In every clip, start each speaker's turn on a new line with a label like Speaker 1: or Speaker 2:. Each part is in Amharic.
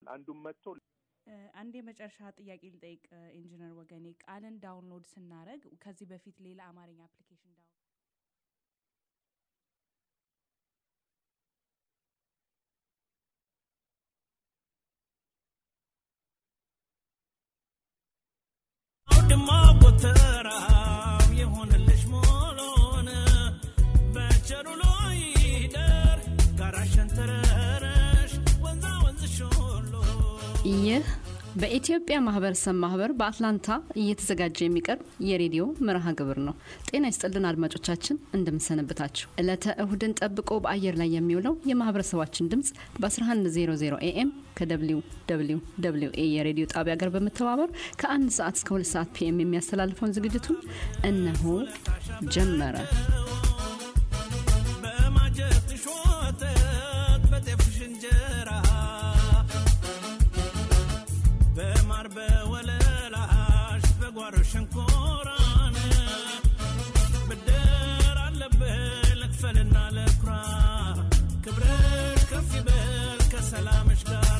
Speaker 1: አንዱም መጥቶ
Speaker 2: አንድ የመጨረሻ ጥያቄ ልጠይቅ ኢንጂነር ወገኔ ቃልን ዳውንሎድ ስናደረግ ከዚህ በፊት ሌላ አማርኛ አፕሊኬሽን ዳውን
Speaker 3: አውድማ ጎተራው የሆነልሽ ሞሎን በቸሩ ሎይደር ጋራሸን ተረረሽ ወንዛ ወንዝሽ ሁሉ
Speaker 4: ይህ በኢትዮጵያ ማህበረሰብ ማህበር በአትላንታ እየተዘጋጀ የሚቀርብ የሬዲዮ መርሃ ግብር ነው። ጤና ይስጥልን አድማጮቻችን፣ እንደምንሰነብታችሁ። ዕለተ እሁድን ጠብቆ በአየር ላይ የሚውለው የማህበረሰባችን ድምፅ በ1100 ኤኤም ከደብሊው ደብሊው ደብሊው ኤ የሬዲዮ ጣቢያ ጋር በመተባበር ከአንድ ሰዓት እስከ ሁለት ሰዓት ፒኤም የሚያስተላልፈውን ዝግጅቱን እነሆ ጀመረ።
Speaker 3: በማጀትሽ ወተት በጤፍሽ እንጀራ በማር በወለላሽ በጓሮ ሸንኮራን ብድር አለብህ ልክፈልና ልኩራ ክብርሽ ከፍ ይበል ከሰላምሽ ጋር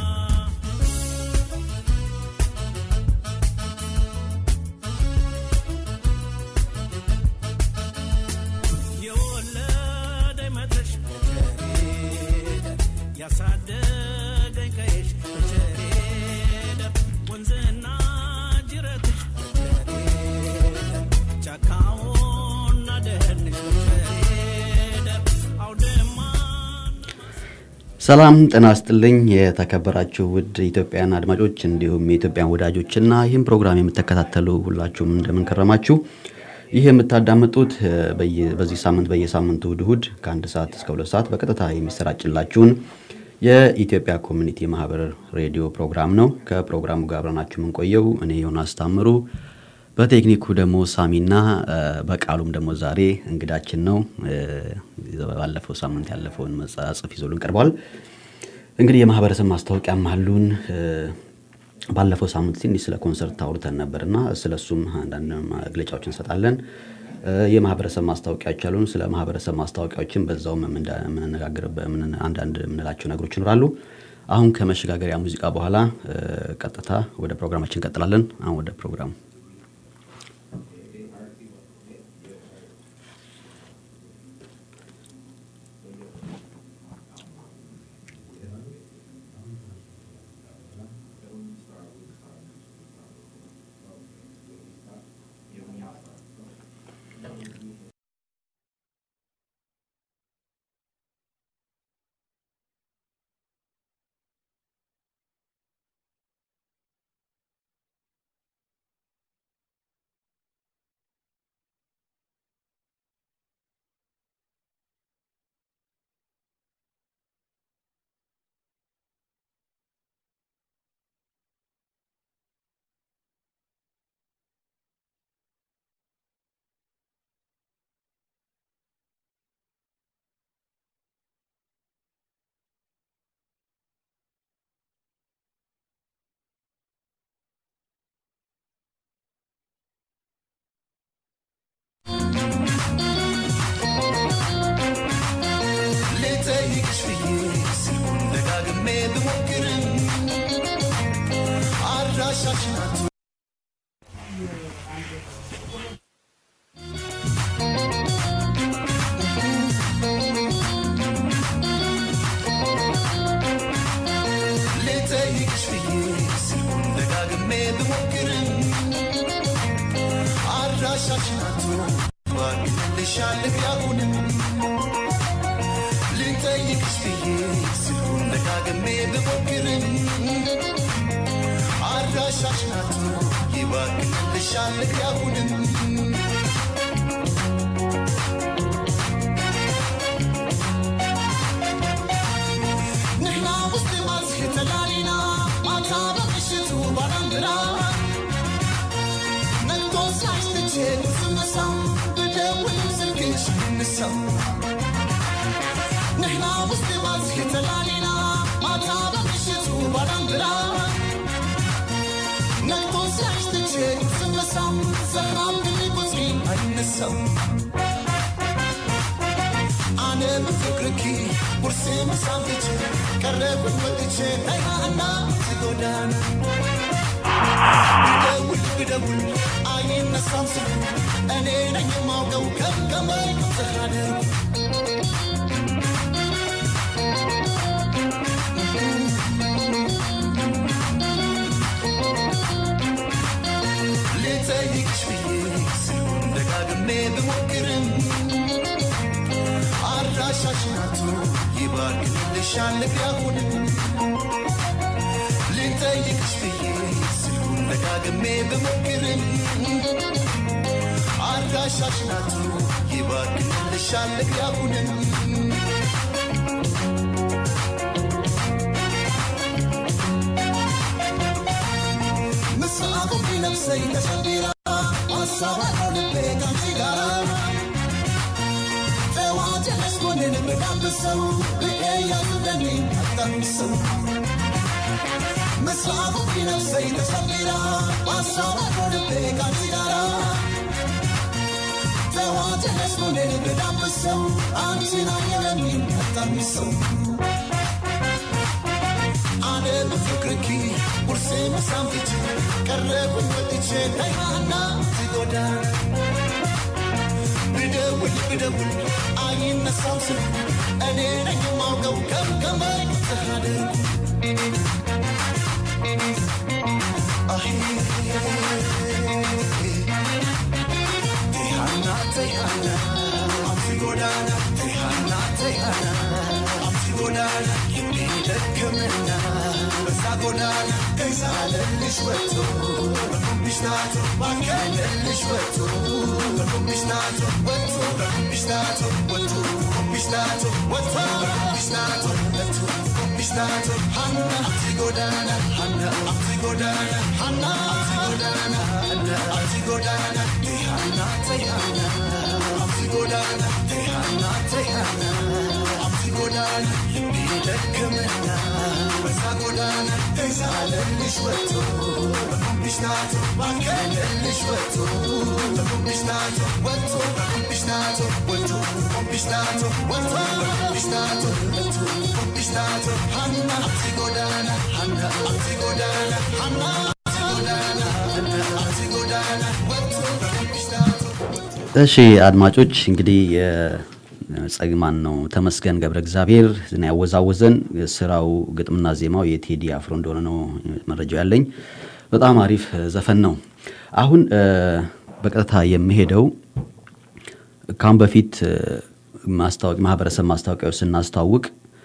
Speaker 3: የወለደኝ መድረሽ በቸሬደ ያሳደገኝ ቀይሽ በቸሬደ ወንዝና ጅረትሽ በቸሬደ ጫካውና ደህንሽ በቸሬደ አውድማ
Speaker 5: ሰላም ጤና ይስጥልኝ የተከበራችሁ ውድ ኢትዮጵያውያን አድማጮች እንዲሁም የኢትዮጵያን ወዳጆችና ይህን ፕሮግራም የምትከታተሉ ሁላችሁም እንደምን ከረማችሁ። ይህ የምታዳምጡት እ፣ በየ- በዚህ ሳምንት በየሳምንቱ እሁድ እሁድ ከአንድ ሰዓት እስከ ሁለት ሰዓት በቀጥታ የሚሰራጭላችሁን የኢትዮጵያ ኮሚኒቲ ማህበር ሬዲዮ ፕሮግራም ነው። ከፕሮግራሙ ጋር አብረናችሁ የምንቆየው እኔ ዮናስ ታምሩ፣ በቴክኒኩ ደግሞ ሳሚና እ፣ በቃሉም ደግሞ ዛሬ እንግዳችን ነው። እ፣ ባለፈው ሳምንት ያለፈውን መጽሐፍ ይዞልን ቀርቧል። እንግዲህ የማህበረሰብ ማስታወቂያም አሉን። እ፣ ባለፈው ሳምንት ትንሽ ስለ ኮንሰርት አውርተን ነበርና ስለ እሱም አንዳንድ መግለጫዎች እንሰጣለን። እ፣ የማህበረሰብ ማስታወቂያዎች አሉን። ስለ ማህበረሰብ ማስታወቂያዎችን በዛውም የምንዳ- የምንነጋገርበት የምን- አንዳንድ የምንላቸው ነገሮች ይኖራሉ። አሁን ከመሸጋገሪያ ሙዚቃ በኋላ እ፣ ቀጥታ ወደ ፕሮግራማችን እንቀጥላለን። አሁን ወደ ፕሮግራሙ
Speaker 6: ልጠይቅሽ ብዬ ስልኩን ደጋግሜ ብሞክርም አድራሻሽን አቶ ልጠይቅሽ ብዬ ስልኩን ደጋግሜ ብሞክርም አድራሻሽን አቶ ባግንልሻል ያሁንም ልጠይቅሽ ብዬ ስልኩን ደጋግሜ ብሞክርም አድራሻሽ ናት ይባክንልሻል ያሁንም ንሕና ውስጥ ማዝህ ተላሊና ማታ በምሽቱ ባላንድራ ነግቶ ሳይስትቼ ስመሳም ብደውልም ስልክሽ አይነሳም ንሕና ውስጥ ባዝህ ተላሊና ማታ በምሽቱ ባላንድራ ነግቶ ሲያሽትቼ ስመሳም ሰላም ግን ቁፅሪ አይነሳም አነ ብፍቅርኪ ቁርሴ ምሳም ትቼ ቀረብን ወጥቼ ናይና ጎዳና ብደውል ብደውል አይነሳም ስልኩ እኔ ነኝ የማውቀው ከከማይ ተሃደርኩ ልጠይቅሽ ብዬ ስልኩን ደጋግሜ ብሞክርም አድራሻሽን አቶ ይባርክልሻል ያሁንም ልጠይቅሽ ብዬ ስልኩን ደጋግሜ ብሞክርም አድራሻሽን አቶ ይባርክልሻል ያሁንም ምስራቁ ቢነፍሰኝ ተሸቢራ ሀሳብ አለው ልቤ ካንቺ ጋራ ጠዋት ያለስጎንን ምጋብሰው ብዬ ያዙለኒ አታሚሰው ምስራቁ ቢነፍሰኝ ተሸቢራ ሀሳብ አለው ልቤ ካንቺ ጋራ ጠዋት ያለስጎንን ምጋብሰው አንቺን አየለኒ አታሚሰው አነ በፍቅርኪ ቁርሴ መሳም ትቼ ቀረብኝ ወጥቼ ተይሃና ትጎዳ ብደውል ብደውል አይነሳም ስልኩ እኔ ነኝ የማውቀው ከምከማይ ተሃደርኩ አሄ ተይሃና ተይሃና አንቺ ጎዳና ተይሃና ተይሃና አንቺ ጎዳና የሚደክምና በዛ ጎዳና ከይሳለልሽ ወጥቶ በኩምሽ ናቶ ባከለልሽ ወጥቶ በኩምሽ ናቶ ወጥቶ በኩምሽ ናቶ ወጥቶ ኩምሽ ናቶ ወጥቶ በኩምሽ ናቶ ወጥቶ ኩምሽ ናቶ ሀና አንቺ ጎዳና ሀና አንቺ ጎዳና ሀና አንቺ ጎዳና ሀና አንቺ ጎዳና ተይሃና ተይሃና አንቺ ጎዳና ተይሃና ተይሃና አንቺ ጎዳና የሚደክምና በዛ ጎዳና ተይዛለልሽ ወጥቶ በኩምሽ ናቶ ባከለልሽ ወጥቶ በኩምሽ ናቶ ወጥቶ በኩምሽ ናቶ ወጥቶ ኩምሽ ናቶ ወጥቶ በኩምሽ ናቶ ወጥቶ ኩምሽ ናቶ ሀና አንቺ ጎዳና ሀና አንቺ ጎዳና ሀና አንቺ ጎዳና ሀና አንቺ ጎዳና ወጥቶ በኩምሽ ናቶ
Speaker 5: እሺ አድማጮች እንግዲህ ጸግማን ነው ተመስገን ገብረ እግዚአብሔር ነው ያወዛወዘን። ስራው ግጥምና ዜማው የቴዲ አፍሮ እንደሆነ ነው መረጃው ያለኝ። በጣም አሪፍ ዘፈን ነው። አሁን በቀጥታ የምሄደው ካሁን በፊት ማስታወቅ ማህበረሰብ ማስታወቂያዎች ስናስተዋውቅ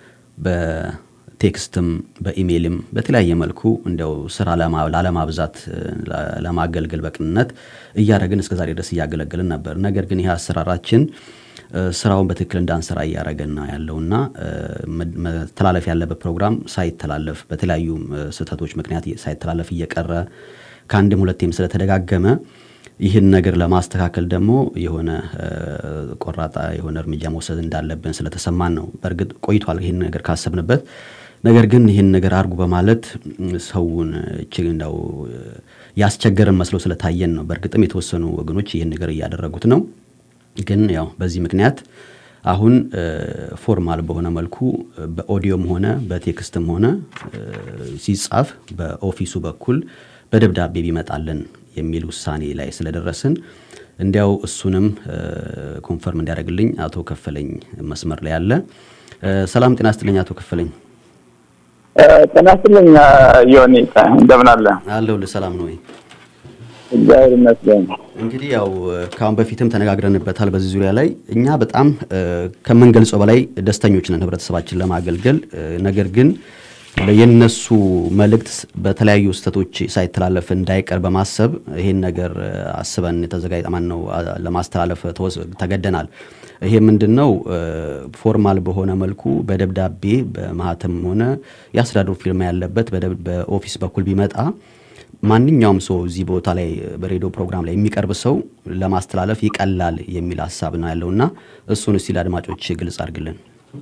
Speaker 5: በቴክስትም በኢሜይልም በተለያየ መልኩ እንደው ስራ ለማ- ላለማብዛት ለማገልገል በቅንነት እያደረግን እስከዛሬ ድረስ እያገለገልን ነበር። ነገር ግን ይህ አሰራራችን እ፣ ስራውን በትክክል እንዳንሰራ እያደረገን ነው ያለውና እ፣ መ- መተላለፍ ያለበት ፕሮግራም ሳይተላለፍ በተለያዩ እ፣ ስህተቶች ምክንያት ሳይተላለፍ እየቀረ ከአንድም ሁለቴም ስለተደጋገመ ይህን ነገር ለማስተካከል ደግሞ የሆነ እ፣ ቆራጣ የሆነ እርምጃ መውሰድ እንዳለብን ስለተሰማን ነው። በእርግጥ ቆይቷል ይህን ነገር ካሰብንበት። ነገር ግን ይህን ነገር አድርጉ በማለት ም፣ ሰውን እጅግ እንደው እ፣ ያስቸገረን መስሎ ስለታየን ነው። በእርግጥም የተወሰኑ ወገኖች ይህን ነገር እያደረጉት ነው። ግን ያው በዚህ ምክንያት አሁን እ፣ ፎርማል በሆነ መልኩ እ፣ በኦዲዮም ሆነ በቴክስትም ሆነ እ፣ ሲጻፍ በኦፊሱ በኩል በደብዳቤ ቢመጣልን የሚል ውሳኔ ላይ ስለደረስን እንዲያው እሱንም እ፣ ኮንፈርም እንዲያደርግልኝ አቶ ከፈለኝ መስመር ላይ አለ። እ፣ ሰላም ጤና ይስጥልኝ አቶ ከፈለኝ።
Speaker 1: ጤና ይስጥልኝ ዮኒ፣ እንደምን አለ?
Speaker 5: አለሁልህ። ሰላም ነው ወይ?
Speaker 1: እግዚአብሔር ይመስገን።
Speaker 5: እንግዲህ ያው ከአሁን በፊትም ተነጋግረንበታል በዚህ ዙሪያ ላይ እኛ በጣም እ፣ ከምንገልጸው በላይ ደስተኞች ነን ህብረተሰባችን ለማገልገል እ፣ ነገር ግን የነሱ መልእክት በተለያዩ ስህተቶች ሳይተላለፍ እንዳይቀር በማሰብ ይሄን ነገር እ፣ አስበን የተዘጋጀ ማን ነው አ፣ ለማስተላለፍ ተወስ- ተገደናል። ይሄ ምንድን ነው እ፣ ፎርማል በሆነ መልኩ በደብዳቤ በማህተም ሆነ የአስተዳደሩ ፊርማ ያለበት በደብ- በኦፊስ በኩል ቢመጣ ማንኛውም ሰው እዚህ ቦታ ላይ በሬዲዮ ፕሮግራም ላይ የሚቀርብ ሰው ለማስተላለፍ ይቀላል የሚል ሀሳብ ነው ያለው እና እሱን እስቲ ለአድማጮች ግልጽ አድርግልን።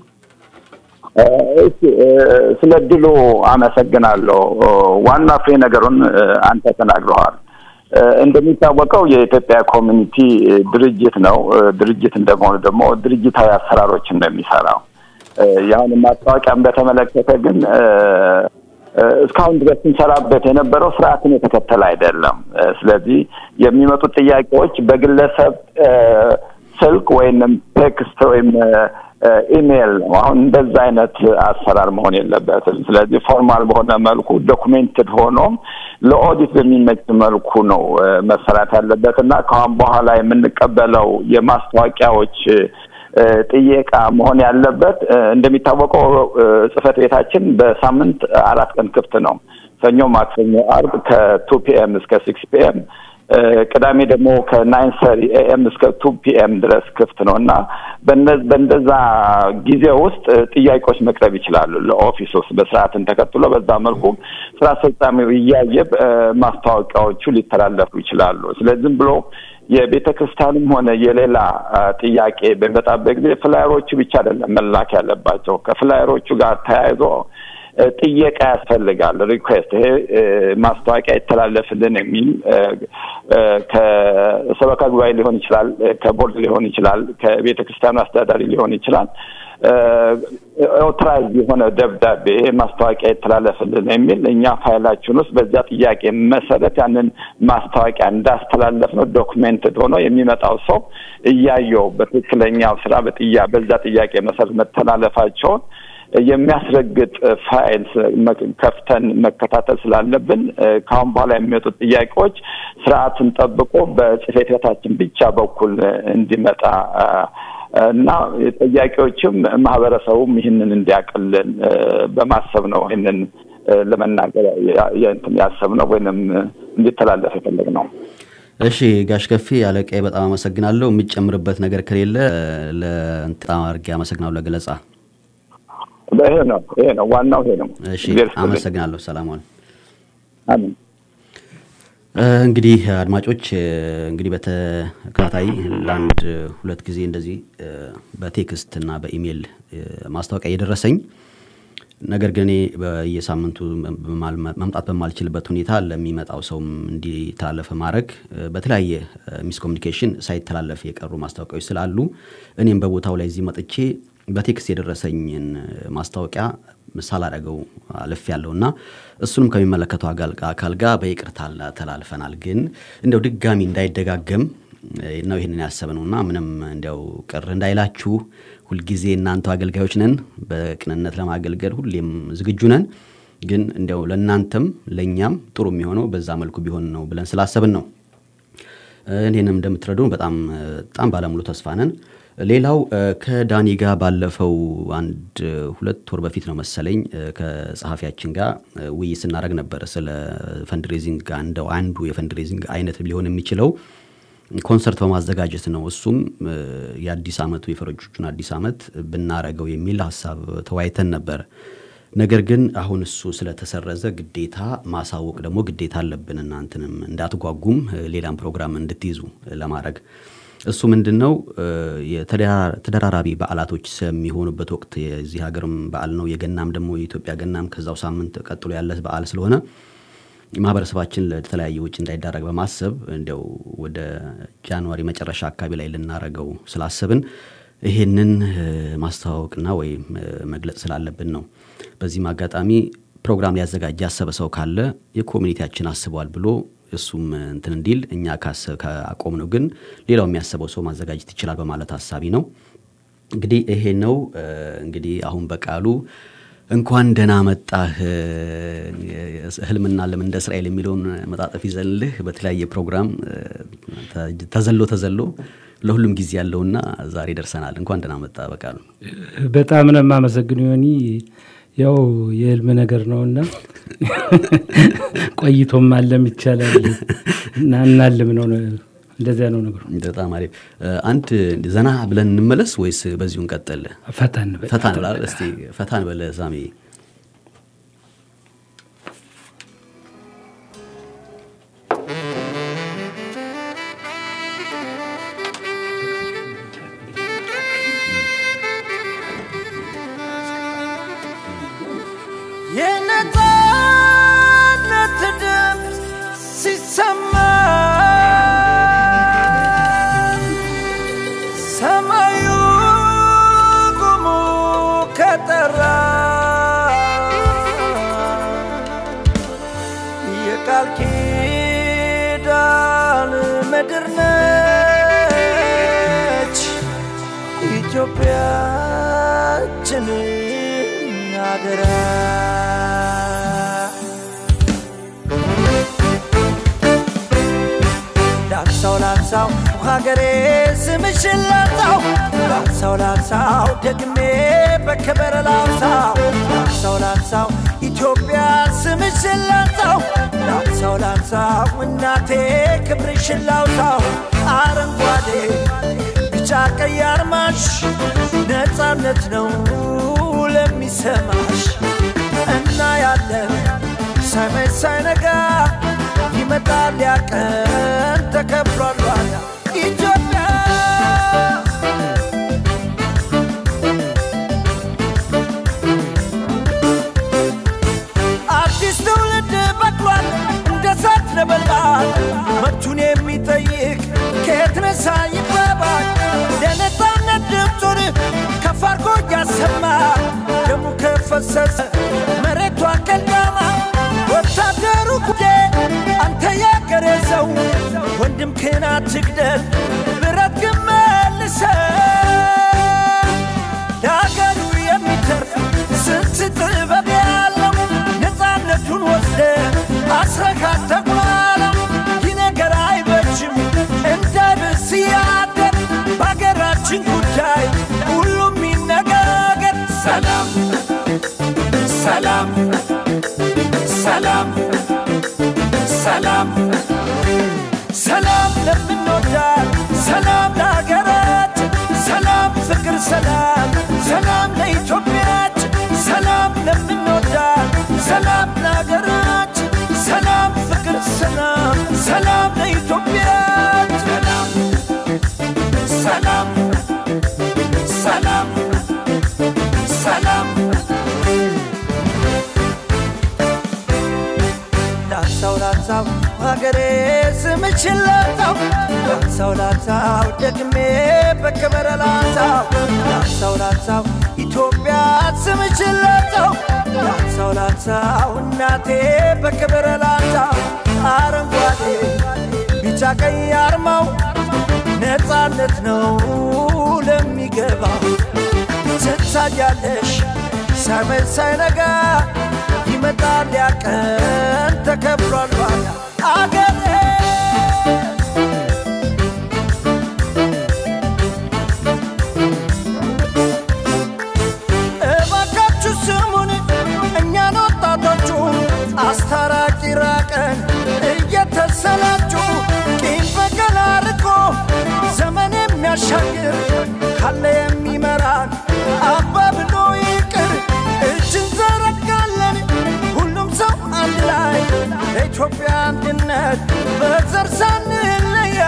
Speaker 1: እ፣ እሺ፣ እ፣ ስለ እድሉ አመሰግናለሁ። ዋና ፍሬ ነገሩን እ፣ አንተ ተናግረዋል። እ፣ እንደሚታወቀው የኢትዮጵያ ኮሚኒቲ እ፣ ድርጅት ነው። እ፣ ድርጅት እንደመሆኑ ደግሞ ድርጅታዊ አሰራሮችን ነው የሚሰራው። እ፣ የአሁን ማስታወቂያን በተመለከተ ግን እ፣ እ፣ እስካሁን ድረስ ስንሰራበት የነበረው ስርዓትን የተከተለ አይደለም። እ፣ ስለዚህ የሚመጡት ጥያቄዎች በግለሰብ እ፣ ስልክ ወይንም ቴክስት ወይም እ፣ እ፣ ኢሜይል ነው። አሁን እንደዛ አይነት አሰራር መሆን የለበትም። ስለዚህ ፎርማል በሆነ መልኩ ዶኩሜንትድ ሆኖ ለኦዲት በሚመች መልኩ ነው እ፣ መሰራት ያለበት እና ከአሁን በኋላ የምንቀበለው የማስታወቂያዎች እ፣ ጥየቃ መሆን ያለበት እ፣ እንደሚታወቀው እ፣ ጽህፈት ቤታችን በሳምንት አራት ቀን ክፍት ነው። ሰኞ፣ ማክሰኞ፣ አርብ ከቱ ፒኤም እስከ ሲክስ ፒኤም ቅዳሜ ደግሞ ከናይን ሰሪ ኤኤም እስከ ቱ ፒኤም ድረስ ክፍት ነው እና በነ- በእንደዛ ጊዜ ውስጥ እ፣ ጥያቄዎች መቅረብ ይችላሉ ለኦፊስ ውስጥ በስርዓትን ተከትሎ በዛ መልኩ ስራ አስፈጻሚው እያየ እ፣ ማስታወቂያዎቹ ሊተላለፉ ይችላሉ። ስለዚህ ዝም ብሎ የቤተ ክርስቲያንም ሆነ የሌላ አ፣ ጥያቄ በሚመጣበት ጊዜ ፍላየሮቹ ብቻ አይደለም መላክ ያለባቸው ከፍላየሮቹ ጋር ተያይዞ እ፣ ጥየቃ ያስፈልጋል። ሪኩዌስት ይሄ እ፣ ማስታወቂያ ይተላለፍልን የሚል እ፣ እ፣ ከሰበካ ጉባኤ ሊሆን ይችላል፣ እ፣ ከቦርድ ሊሆን ይችላል፣ ከቤተ ክርስቲያኑ አስተዳዳሪ ሊሆን ይችላል። ኦትራይዝ የሆነ ደብዳቤ ይሄ ማስታወቂያ ይተላለፍልን የሚል እኛ ፋይላችን ውስጥ በዚያ ጥያቄ መሰረት ያንን ማስታወቂያ እንዳስተላለፍ ነው ዶክሜንትድ ሆኖ የሚመጣው ሰው እያየው በትክክለኛው ስራ በጥያ በዛ ጥያቄ መሰረት መተላለፋቸውን የሚያስረግጥ ፋይል ከፍተን መከታተል ስላለብን ከአሁን በኋላ የሚመጡት ጥያቄዎች ስርዓትን ጠብቆ በጽሕፈት ቤታችን ብቻ በኩል እንዲመጣ እና ጥያቄዎችም ማህበረሰቡም ይህንን እንዲያቀልን በማሰብ ነው ይህንን ለመናገር ያሰብነው ወይንም እንዲተላለፍ የፈለግነው።
Speaker 5: እሺ ጋሽ ከፌ አለቃዬ በጣም አመሰግናለሁ። የምጨምርበት ነገር ከሌለ ለእንትን አድርጌ አመሰግናለሁ ለገለጻ።
Speaker 1: ይሄ ነው ይሄ ነው ዋናው ይሄ ነው።
Speaker 5: እሺ አመሰግናለሁ። ሰላም ዋል።
Speaker 1: አሜን።
Speaker 5: እንግዲህ አድማጮች እንግዲህ በተከታታይ ለአንድ ሁለት ጊዜ እንደዚህ በቴክስት እና በኢሜይል ማስታወቂያ እየደረሰኝ ነገር ግን እኔ በየሳምንቱ መምጣት በማልችልበት ሁኔታ ለሚመጣው ሰውም እንዲተላለፍ ማድረግ በተለያየ ሚስኮሚኒኬሽን ሳይተላለፍ የቀሩ ማስታወቂያዎች ስላሉ እኔም በቦታው ላይ እዚህ መጥቼ በቴክስት የደረሰኝን ማስታወቂያ ሳላደረገው አልፍ ያለው እና እሱንም ከሚመለከተው አካል ጋር በይቅርታ ተላልፈናል። ግን እንደው ድጋሚ እንዳይደጋገም ነው ይህንን ያሰብነው እና ምንም እንዲያው ቅር እንዳይላችሁ ሁልጊዜ እናንተው አገልጋዮች ነን። በቅንነት ለማገልገል ሁሌም ዝግጁ ነን። ግን እንዲያው ለእናንተም ለእኛም ጥሩ የሚሆነው በዛ መልኩ ቢሆን ነው ብለን ስላሰብን ነው። ይህንም እንደምትረዱ በጣም በጣም ባለሙሉ ተስፋ ነን። ሌላው ከዳኒ ጋር ባለፈው አንድ ሁለት ወር በፊት ነው መሰለኝ ከጸሐፊያችን ጋር ውይይት ስናደረግ ነበር ስለ ፈንድሬዚንግ ጋር እንደው አንዱ የፈንድሬዚንግ አይነት ሊሆን የሚችለው ኮንሰርት በማዘጋጀት ነው። እሱም የአዲስ ዓመቱ የፈረንጆቹን አዲስ ዓመት ብናረገው የሚል ሀሳብ ተወያይተን ነበር። ነገር ግን አሁን እሱ ስለተሰረዘ ግዴታ ማሳወቅ ደግሞ ግዴታ አለብን። እናንትንም እንዳትጓጉም ሌላም ፕሮግራም እንድትይዙ ለማድረግ እሱ ምንድን ነው የተደራራቢ በዓላቶች የሚሆኑበት ወቅት የዚህ ሀገርም በዓል ነው። የገናም ደግሞ የኢትዮጵያ ገናም ከዛው ሳምንት ቀጥሎ ያለ በዓል ስለሆነ ማህበረሰባችን ለተለያየ ውጭ እንዳይዳረግ በማሰብ እንዲያው ወደ ጃንዋሪ መጨረሻ አካባቢ ላይ ልናረገው ስላሰብን ይሄንን ማስተዋወቅና ወይም መግለጽ ስላለብን ነው። በዚህም አጋጣሚ ፕሮግራም ሊያዘጋጅ ያሰበ ሰው ካለ የኮሚኒቲያችን አስቧል ብሎ እሱም እንትን እንዲል እኛ ካቆም ነው ግን ሌላው የሚያስበው ሰው ማዘጋጀት ይችላል በማለት ሀሳቢ ነው። እንግዲህ ይሄ ነው እንግዲህ አሁን በቃሉ እንኳን ደህና መጣህ ህልምና ለምን እንደ እስራኤል የሚለውን መጣጠፍ ይዘንልህ በተለያየ ፕሮግራም ተዘሎ ተዘሎ ለሁሉም ጊዜ ያለውና ዛሬ ደርሰናል። እንኳን ደህና መጣ በቃሉ።
Speaker 7: በጣም ነው የማመሰግነው ዮኒ። ያው የህልም ነገር ነውና ቆይቶም አለም ይቻላል እና እናልም ነው እንደዚያ ነው ነገሩ።
Speaker 5: በጣም አሪፍ። አንድ ዘና ብለን እንመለስ ወይስ በዚሁ እንቀጥል?
Speaker 7: ፈታን
Speaker 5: ፈታን ብላል። እስቲ ፈታን በለ ሳሚ።
Speaker 6: የነፃነት ድምፅ ሲሰማ ሰማዩ ጉሙ ከጠራ
Speaker 8: የቃል ኪዳን ምድር ነች ኢትዮጵያችን አደራ ላንሳው ላንሳው ሀገሬ ስምሽን ላንሳው ላንሳው ላንሳው ደግሜ በክብር ላንሳው ላንሳው ላንሳው ኢትዮጵያ ስምሽን ላንሳው ላንሳው ላንሳው እናቴ ክብርሽን ላውሳው አረንጓዴ ቢጫ ቀይ አርማሽ ነፃነት ነው ለሚሰማሽ እና ያለን ሳይመሽ ሳይነጋ ይመጣል ያቀን ተከብሯል ዋጋ ኢትዮጵያ አዲስ ትውልድ በቅሏል እንደ ሳት ነበልባል መብቱን የሚጠይቅ ከየት ነሳ ይባባል ለነፃነት ድምፁን ከፍ አድርጎ እያሰማ ደሙ ከፈሰሰ መሬቷ ቀልዳማ ወታደሩ ጉዴ አንተ ያገሬ ሰው ወንድም ክን አትግደል ብረት ግን መልሰው ለአገሩ የሚተርፍ ስንት ጥበብ ያለው ነፃነቱን ወስደ አስረካት ተቋለም ይህ ነገር አይበጅም እንዳይብስ ያደር በአገራችን ጉዳይ ሁሉም ይነጋገር ሰላም ሰላም ሰላም ሰላም ሰላም ለምንወዳት ሰላም ለሀገራት ሰላም ፍቅር ሰላም ሰላም ለኢትዮጵያች ሰላም ለምንወዳት ሰላም ለሀገራት ሰላም ፍቅር ሰላም ሰላም ለኢትዮጵያች ሰላም ሰላም ሰላም ሰላም ላንሳው ላንሳው ሀገሬ ስምችን ላንሳው ላንሳው ላንሳው ደግሜ በክብር ላንሳው ላንሳው ላንሳው ኢትዮጵያ ስምችን ላንሳው ላንሳው ላንሳው እናቴ በክብር ላንሳው አረንጓዴ ቢጫ ቀይ አርማው ነፃነት ነው ለሚገባው ትታያለሽ ሳይመሽ ሳይነጋ ይመጣል ያቀን ተከብሯል ዋጋ አገሬ እባካችሁ ስሙን እኛን ወጣቶቹ አስታራቂ ራቀን እየተሰላችሁ ቂም በቀል አርቆ ዘመን የሚያሻግር ካለ የሚመራን አባ ብሎ ይቅር እጅ እንዘረጋለን ሁሉም ሰው አንድ ላይ ለኢትዮጵያ አንድነት በዘር ሳንለያ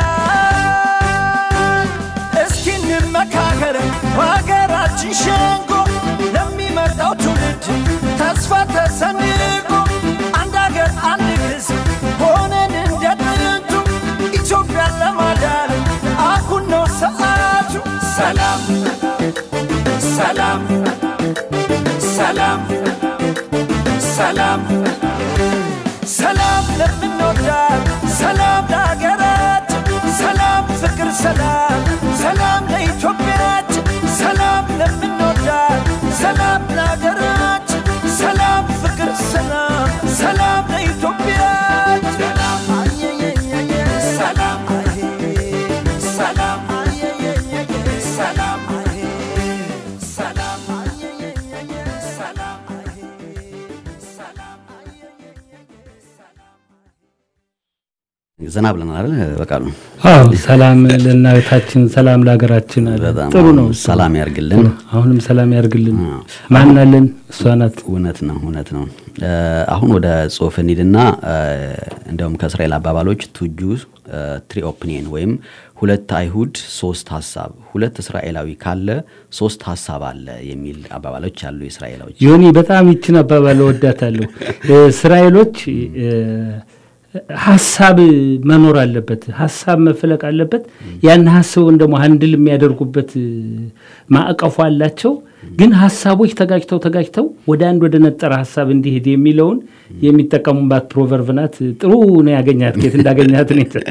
Speaker 8: እስኪ እንመካከር በሀገራችን ሸንጎ ለሚመጣው ትውልድ ተስፋ ተሰንቆ አንድ ሀገር አንድ ሕዝብ ሆነን እንደ ጥንቱ ኢትዮጵያን ለማዳን አሁን ነው ሰዓቱ። ሰላም ሰላም ሰላም ሰላም ሰላም ለምንወዳት ሰላም ለሀገራት ሰላም ፍቅር ሰላም ሰላም ለኢትዮጵያች ሰላም ለምንወዳት ሰላም ለሀገራት ሰላም ፍቅር ሰላም ሰላም ለኢትዮጵያች ሰላም አየየየየ ሰላም አየ ሰላም አየየየየ ሰላም አየ ሰላም አየየየየ ሰላም አየ ሰላም
Speaker 5: ዘና ብለናል አይደል? በቃሉ
Speaker 7: አዎ ሰላም ለእናታችን ሰላም ለሀገራችን አለ።
Speaker 5: በጣም
Speaker 7: ጥሩ ነው።
Speaker 5: ሰላም ያርግልን።
Speaker 7: አሁንም ሰላም ያርግልን። ማን አለን? እሷ ናት።
Speaker 5: እውነት ነው እውነት ነው። እ፣ አሁን ወደ ጽሁፍ እንሂድና እ፣ እንደውም ከእስራኤል አባባሎች ቱጁ ትሪ ኦፕኒየን ወይም ሁለት አይሁድ ሶስት ሀሳብ፣ ሁለት እስራኤላዊ ካለ ሶስት ሀሳብ አለ የሚል አባባሎች አሉ የእስራኤላዎች።
Speaker 7: ዮኒ በጣም ይችን አባባል እወዳታለሁ። እስራኤሎች እ፣ ሀሳብ መኖር አለበት፣ ሀሳብ መፈለቅ አለበት። ያን ሀሳቡን ደግሞ አንድል የሚያደርጉበት እ፣ ማዕቀፉ አላቸው። ግን ሀሳቦች ተጋጭተው ተጋጭተው ወደ አንድ ወደ ነጠረ ሀሳብ እንዲሄድ የሚለውን የሚጠቀሙባት ፕሮቨርቭ ናት። ጥሩ ነው ያገኛት ኬት እንዳገኛት ነው የተ-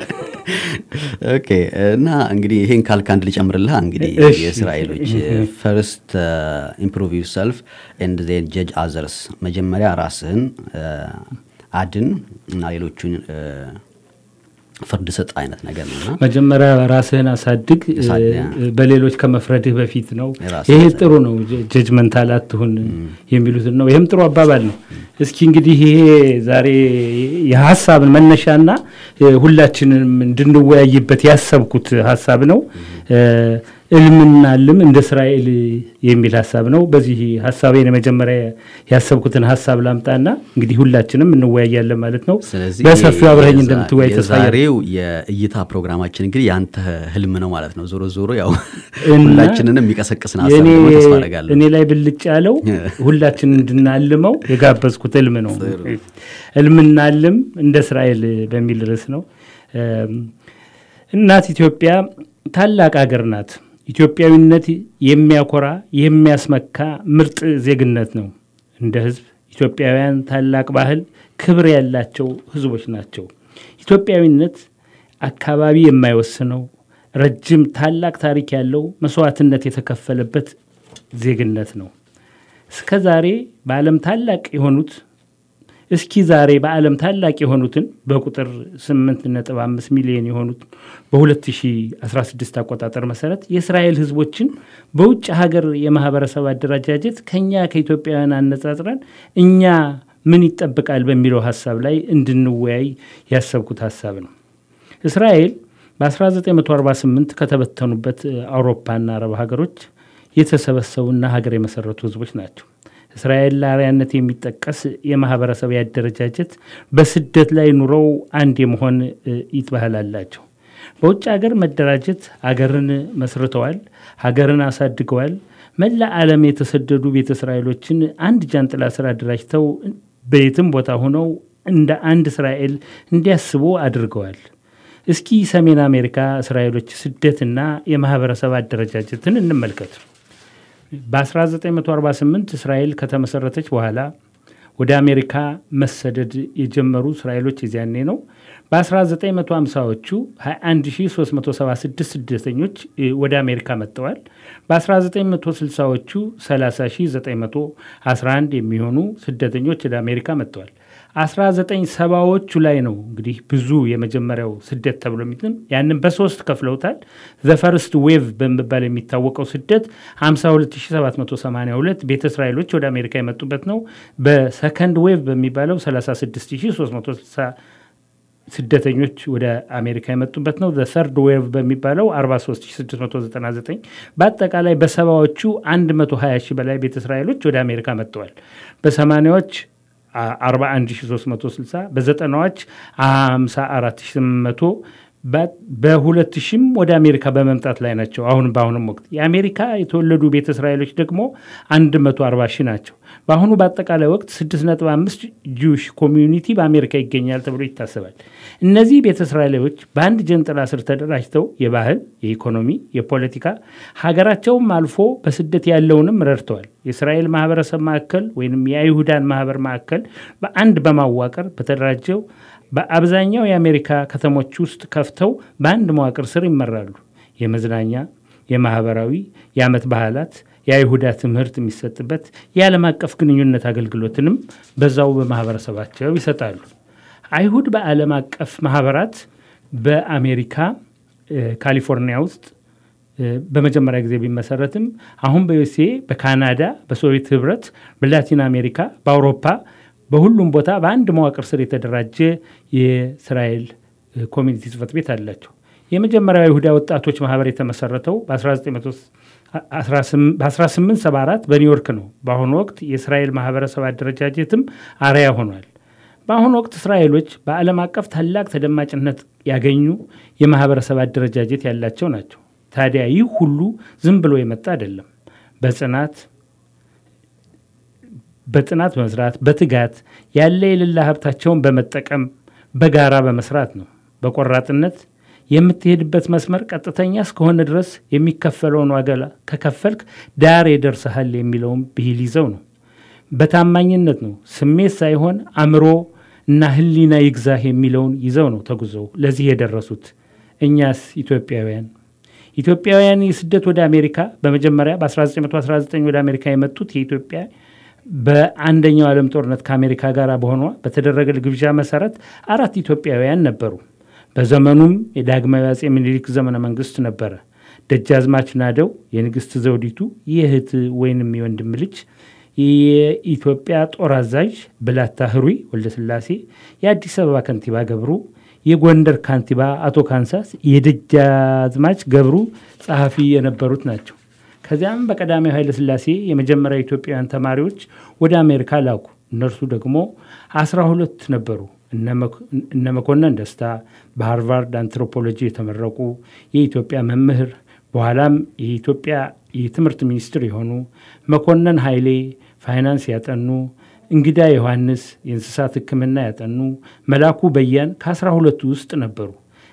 Speaker 5: ኦኬ እና እንግዲህ ይሄን ካልክ አንድ ልጨምርልህ እንግዲህ
Speaker 7: እሺ።
Speaker 5: የእስራኤሎች ፈርስት ኢምፕሩቭ ዩር ሰልፍ ኤንድ ዜን ጀጅ አዘርስ መጀመሪያ ራስህን እ፣ አድን እና ሌሎቹን እ፣ ፍርድ ስጥ አይነት ነገር ነውና
Speaker 7: መጀመሪያ ራስህን አሳድግ እ፣
Speaker 5: አሳድ- ያ።
Speaker 7: በሌሎች ከመፍረድህ በፊት ነው።
Speaker 5: ራስህን
Speaker 7: ይሄ
Speaker 5: አሳድግ።
Speaker 7: ጥሩ ነው። ጀጅመንታል አትሁን የሚሉትን ነው። ይህም ጥሩ አባባል ነው። እስኪ እንግዲህ ይሄ ዛሬ የሀሳብን መነሻና እ፣ ሁላችንም እንድንወያይበት ያሰብኩት ሀሳብ ነው። እ፣ እልምና ልም እንደ እስራኤል የሚል ሀሳብ ነው። በዚህ ሀሳቤን የመጀመሪያ ያሰብኩትን ሀሳብ ላምጣና እንግዲህ ሁላችንም እንወያያለን ማለት ነው።
Speaker 5: ስለዚህ
Speaker 7: በሰፊው አብረኝ
Speaker 5: የዛ-
Speaker 7: እንደምትወያይ ተስፋ አደርጋለሁ።
Speaker 5: የዛሬው የእይታ ፕሮግራማችን እንግዲህ የአንተ ህልም ነው ማለት ነው። ዞሮ ዞሮ ያው
Speaker 7: እና
Speaker 5: ሁላችንንም የሚቀሰቅስን ሀሳብ
Speaker 7: የኔ-
Speaker 5: ደግሞ ተስፋ አደርጋለሁ።
Speaker 7: እኔ ላይ ብልጭ ያለው ሁላችን እንድናልመው የጋበዝኩት ህልም ነው። ህልምናልም እንደ እስራኤል በሚል ርዕስ ነው። እም፣ እናት ኢትዮጵያ ታላቅ ሀገር ናት። ኢትዮጵያዊነት የሚያኮራ የሚያስመካ ምርጥ ዜግነት ነው። እንደ ህዝብ ኢትዮጵያውያን ታላቅ ባህል፣ ክብር ያላቸው ህዝቦች ናቸው። ኢትዮጵያዊነት አካባቢ የማይወስነው ረጅም ታላቅ ታሪክ ያለው መስዋዕትነት የተከፈለበት ዜግነት ነው። እስከ ዛሬ በዓለም ታላቅ የሆኑት እስኪ ዛሬ በዓለም ታላቅ የሆኑትን በቁጥር 8.5 ሚሊዮን የሆኑት በ2016 አቆጣጠር መሰረት የእስራኤል ህዝቦችን በውጭ ሀገር የማህበረሰብ አደረጃጀት ከኛ ከኢትዮጵያውያን አነጻጽረን እኛ ምን ይጠብቃል በሚለው ሀሳብ ላይ እንድንወያይ ያሰብኩት ሀሳብ ነው። እስራኤል በ1948 ከተበተኑበት አውሮፓና አረብ ሀገሮች የተሰበሰቡና ሀገር የመሰረቱ ህዝቦች ናቸው። እስራኤል ለአርአያነት የሚጠቀስ የማህበረሰብ ያደረጃጀት በስደት ላይ ኑረው አንድ የመሆን እ፣ ኢት ባህል አላቸው። በውጭ ሀገር መደራጀት ሀገርን መስርተዋል፣ ሀገርን አሳድገዋል። መላ ዓለም የተሰደዱ ቤተ እስራኤሎችን አንድ ጃንጥላ ስር አደራጅተው በየትም ቦታ ሆነው እንደ አንድ እስራኤል እንዲያስቡ አድርገዋል። እስኪ ሰሜን አሜሪካ እስራኤሎች ስደትና የማህበረሰብ አደረጃጀትን እንመልከት። በ1948 እስራኤል ከተመሰረተች በኋላ ወደ አሜሪካ መሰደድ የጀመሩ እስራኤሎች የዚያኔ ነው። በ1950ዎቹ 21376 ስደተኞች እ፣ ወደ አሜሪካ መጥተዋል። በ1960ዎቹ 30911 የሚሆኑ ስደተኞች ወደ አሜሪካ መጥተዋል። 1970ዎቹ ላይ ነው እንግዲህ ብዙ የመጀመሪያው ስደት ተብሎ የሚትም ያንን በሶስት ከፍለውታል። ዘፈርስት ዌቭ በመባል የሚታወቀው ስደት 52782 ቤተ እስራኤሎች ወደ አሜሪካ የመጡበት ነው። በሰከንድ ዌቭ በሚባለው 36360 ስደተኞች ወደ አሜሪካ የመጡበት ነው። ሰርድ ዌቭ በሚባለው 43699 በአጠቃላይ በሰባዎቹ 120 ሺህ በላይ ቤተ እስራኤሎች ወደ አሜሪካ መጥተዋል። በሰማኒያዎች 41360 በዘጠናዎች 54800 በሁለት ሺህም ወደ አሜሪካ በመምጣት ላይ ናቸው። አሁን በአሁኑም ወቅት የአሜሪካ የተወለዱ ቤተ እስራኤሎች ደግሞ 140 ሺህ ናቸው። በአሁኑ በአጠቃላይ ወቅት 6.5 ጂውሽ ኮሚዩኒቲ በአሜሪካ ይገኛል ተብሎ ይታሰባል። እነዚህ ቤተ እስራኤሎች በአንድ ጀንጥላ ስር ተደራጅተው የባህል፣ የኢኮኖሚ፣ የፖለቲካ ሀገራቸውም አልፎ በስደት ያለውንም ረድተዋል። የእስራኤል ማህበረሰብ ማዕከል ወይም የአይሁዳን ማህበር ማዕከል በአንድ በማዋቀር በተደራጀው በአብዛኛው የአሜሪካ ከተሞች ውስጥ ከፍተው በአንድ መዋቅር ስር ይመራሉ። የመዝናኛ፣ የማህበራዊ፣ የዓመት ባህላት፣ የአይሁዳ ትምህርት የሚሰጥበት የዓለም አቀፍ ግንኙነት አገልግሎትንም በዛው በማህበረሰባቸው ይሰጣሉ። አይሁድ በዓለም አቀፍ ማህበራት በአሜሪካ ካሊፎርኒያ ውስጥ በመጀመሪያ ጊዜ ቢመሰረትም አሁን በዩኤስኤ፣ በካናዳ፣ በሶቪየት ህብረት፣ በላቲን አሜሪካ፣ በአውሮፓ በሁሉም ቦታ በአንድ መዋቅር ስር የተደራጀ የእስራኤል ኮሚኒቲ ጽህፈት ቤት አላቸው። የመጀመሪያው የይሁዳ ወጣቶች ማህበር የተመሰረተው በ1874 በኒውዮርክ ነው። በአሁኑ ወቅት የእስራኤል ማህበረሰብ አደረጃጀትም አርያ ሆኗል። በአሁኑ ወቅት እስራኤሎች በዓለም አቀፍ ታላቅ ተደማጭነት ያገኙ የማህበረሰብ አደረጃጀት ያላቸው ናቸው። ታዲያ ይህ ሁሉ ዝም ብሎ የመጣ አይደለም። በጽናት በጥናት መስራት፣ በትጋት ያለ የሌላ ሀብታቸውን በመጠቀም በጋራ በመስራት ነው። በቆራጥነት የምትሄድበት መስመር ቀጥተኛ እስከሆነ ድረስ የሚከፈለውን ዋጋ ከከፈልክ ዳር ይደርስሃል የሚለውን ብሂል ይዘው ነው። በታማኝነት ነው። ስሜት ሳይሆን አእምሮ እና ሕሊና ይግዛህ የሚለውን ይዘው ነው ተጉዘው ለዚህ የደረሱት። እኛስ ኢትዮጵያውያን ኢትዮጵያውያን የስደት ወደ አሜሪካ በመጀመሪያ በ1919 ወደ አሜሪካ የመጡት የኢትዮጵያ በአንደኛው ዓለም ጦርነት ከአሜሪካ ጋር በሆኗ በተደረገ ግብዣ መሰረት አራት ኢትዮጵያውያን ነበሩ። በዘመኑም የዳግማዊ አጼ ምኒልክ ዘመነ መንግስት ነበረ። ደጃዝማች ናደው የንግስት ዘውዲቱ የእህት ወይንም የወንድም ልጅ የኢትዮጵያ ጦር አዛዥ ብላታ ህሩይ ወልደስላሴ፣ የአዲስ አበባ ከንቲባ ገብሩ፣ የጎንደር ካንቲባ አቶ ካንሳስ፣ የደጃዝማች ገብሩ ጸሐፊ የነበሩት ናቸው። ከዚያም በቀዳማዊ ኃይለ ሥላሴ የመጀመሪያ ኢትዮጵያውያን ተማሪዎች ወደ አሜሪካ ላኩ። እነርሱ ደግሞ አስራ ሁለት ነበሩ። እነ መኮንን ደስታ በሃርቫርድ አንትሮፖሎጂ የተመረቁ የኢትዮጵያ መምህር በኋላም የኢትዮጵያ የትምህርት ሚኒስትር የሆኑ መኮንን ኃይሌ ፋይናንስ ያጠኑ፣ እንግዳ ዮሐንስ የእንስሳት ሕክምና ያጠኑ፣ መላኩ በያን ከአስራ ሁለቱ ውስጥ ነበሩ።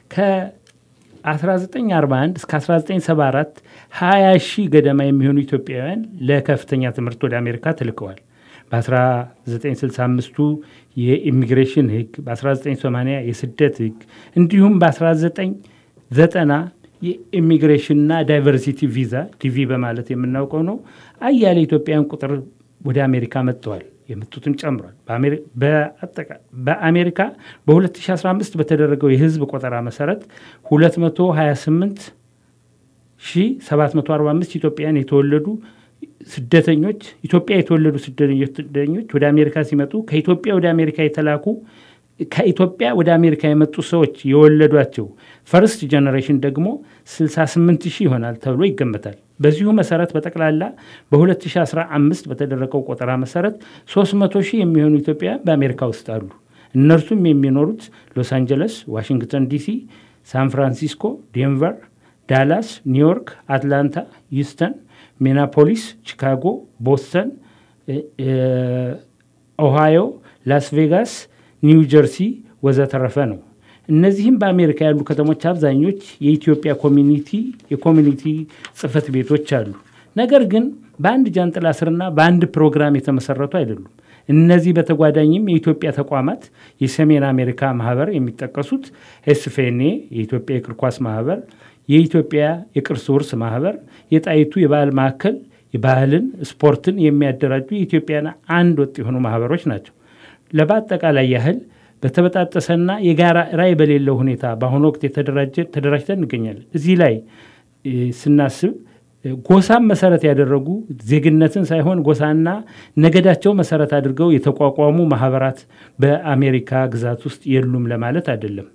Speaker 7: ከ1941 እስከ 1974 20 ሺህ ገደማ የሚሆኑ ኢትዮጵያውያን ለከፍተኛ ትምህርት ወደ አሜሪካ ተልከዋል። በ1965ቱ የኢሚግሬሽን ህግ፣ በ1980 የስደት ህግ እንዲሁም በ1990 የኢሚግሬሽንና ዳይቨርሲቲ ቪዛ ዲቪ በማለት የምናውቀው ነው። አያሌ ኢትዮጵያውያን ቁጥር ወደ አሜሪካ መጥተዋል። የመጡትም ጨምሯል። በአሜሪካ በ2015 በተደረገው የህዝብ ቆጠራ መሰረት 228745 ኢትዮጵያውያን የተወለዱ ስደተኞች ኢትዮጵያ የተወለዱ ስደተኞች ወደ አሜሪካ ሲመጡ ከኢትዮጵያ ወደ አሜሪካ የተላኩ ከኢትዮጵያ ወደ አሜሪካ የመጡ ሰዎች የወለዷቸው ፈርስት ጀኔሬሽን ደግሞ 68 ሺህ ይሆናል ተብሎ ይገመታል። በዚሁ መሰረት በጠቅላላ በ2015 በተደረገው ቆጠራ መሰረት 300 ሺህ የሚሆኑ ኢትዮጵያውያን በአሜሪካ ውስጥ አሉ። እነርሱም የሚኖሩት ሎስ አንጀለስ፣ ዋሽንግተን ዲሲ፣ ሳን ፍራንሲስኮ፣ ዴንቨር፣ ዳላስ፣ ኒውዮርክ፣ አትላንታ፣ ዩስተን፣ ሚናፖሊስ፣ ቺካጎ፣ ቦስተን፣ ኦሃዮ፣ ላስ ቬጋስ ኒው ጀርሲ ወዘተረፈ ነው። እነዚህም በአሜሪካ ያሉ ከተሞች አብዛኞች የኢትዮጵያ ኮሚኒቲ የኮሚኒቲ ጽህፈት ቤቶች አሉ። ነገር ግን በአንድ ጃንጥላ ስርና በአንድ ፕሮግራም የተመሰረቱ አይደሉም። እነዚህ በተጓዳኝም የኢትዮጵያ ተቋማት የሰሜን አሜሪካ ማህበር የሚጠቀሱት ኤስፌኔ የኢትዮጵያ የእግር ኳስ ማህበር፣ የኢትዮጵያ የቅርስ ውርስ ማህበር፣ የጣይቱ የባህል ማዕከል የባህልን ስፖርትን የሚያደራጁ የኢትዮጵያን አንድ ወጥ የሆኑ ማህበሮች ናቸው። ለበአጠቃላይ ያህል በተበጣጠሰና የጋራ ራዕይ በሌለው ሁኔታ በአሁኑ ወቅት ተደራጅተን እንገኛለን። እዚህ ላይ ስናስብ ጎሳን መሰረት ያደረጉ ዜግነትን ሳይሆን ጎሳና ነገዳቸው መሰረት አድርገው የተቋቋሙ ማህበራት በአሜሪካ ግዛት ውስጥ የሉም ለማለት አይደለም።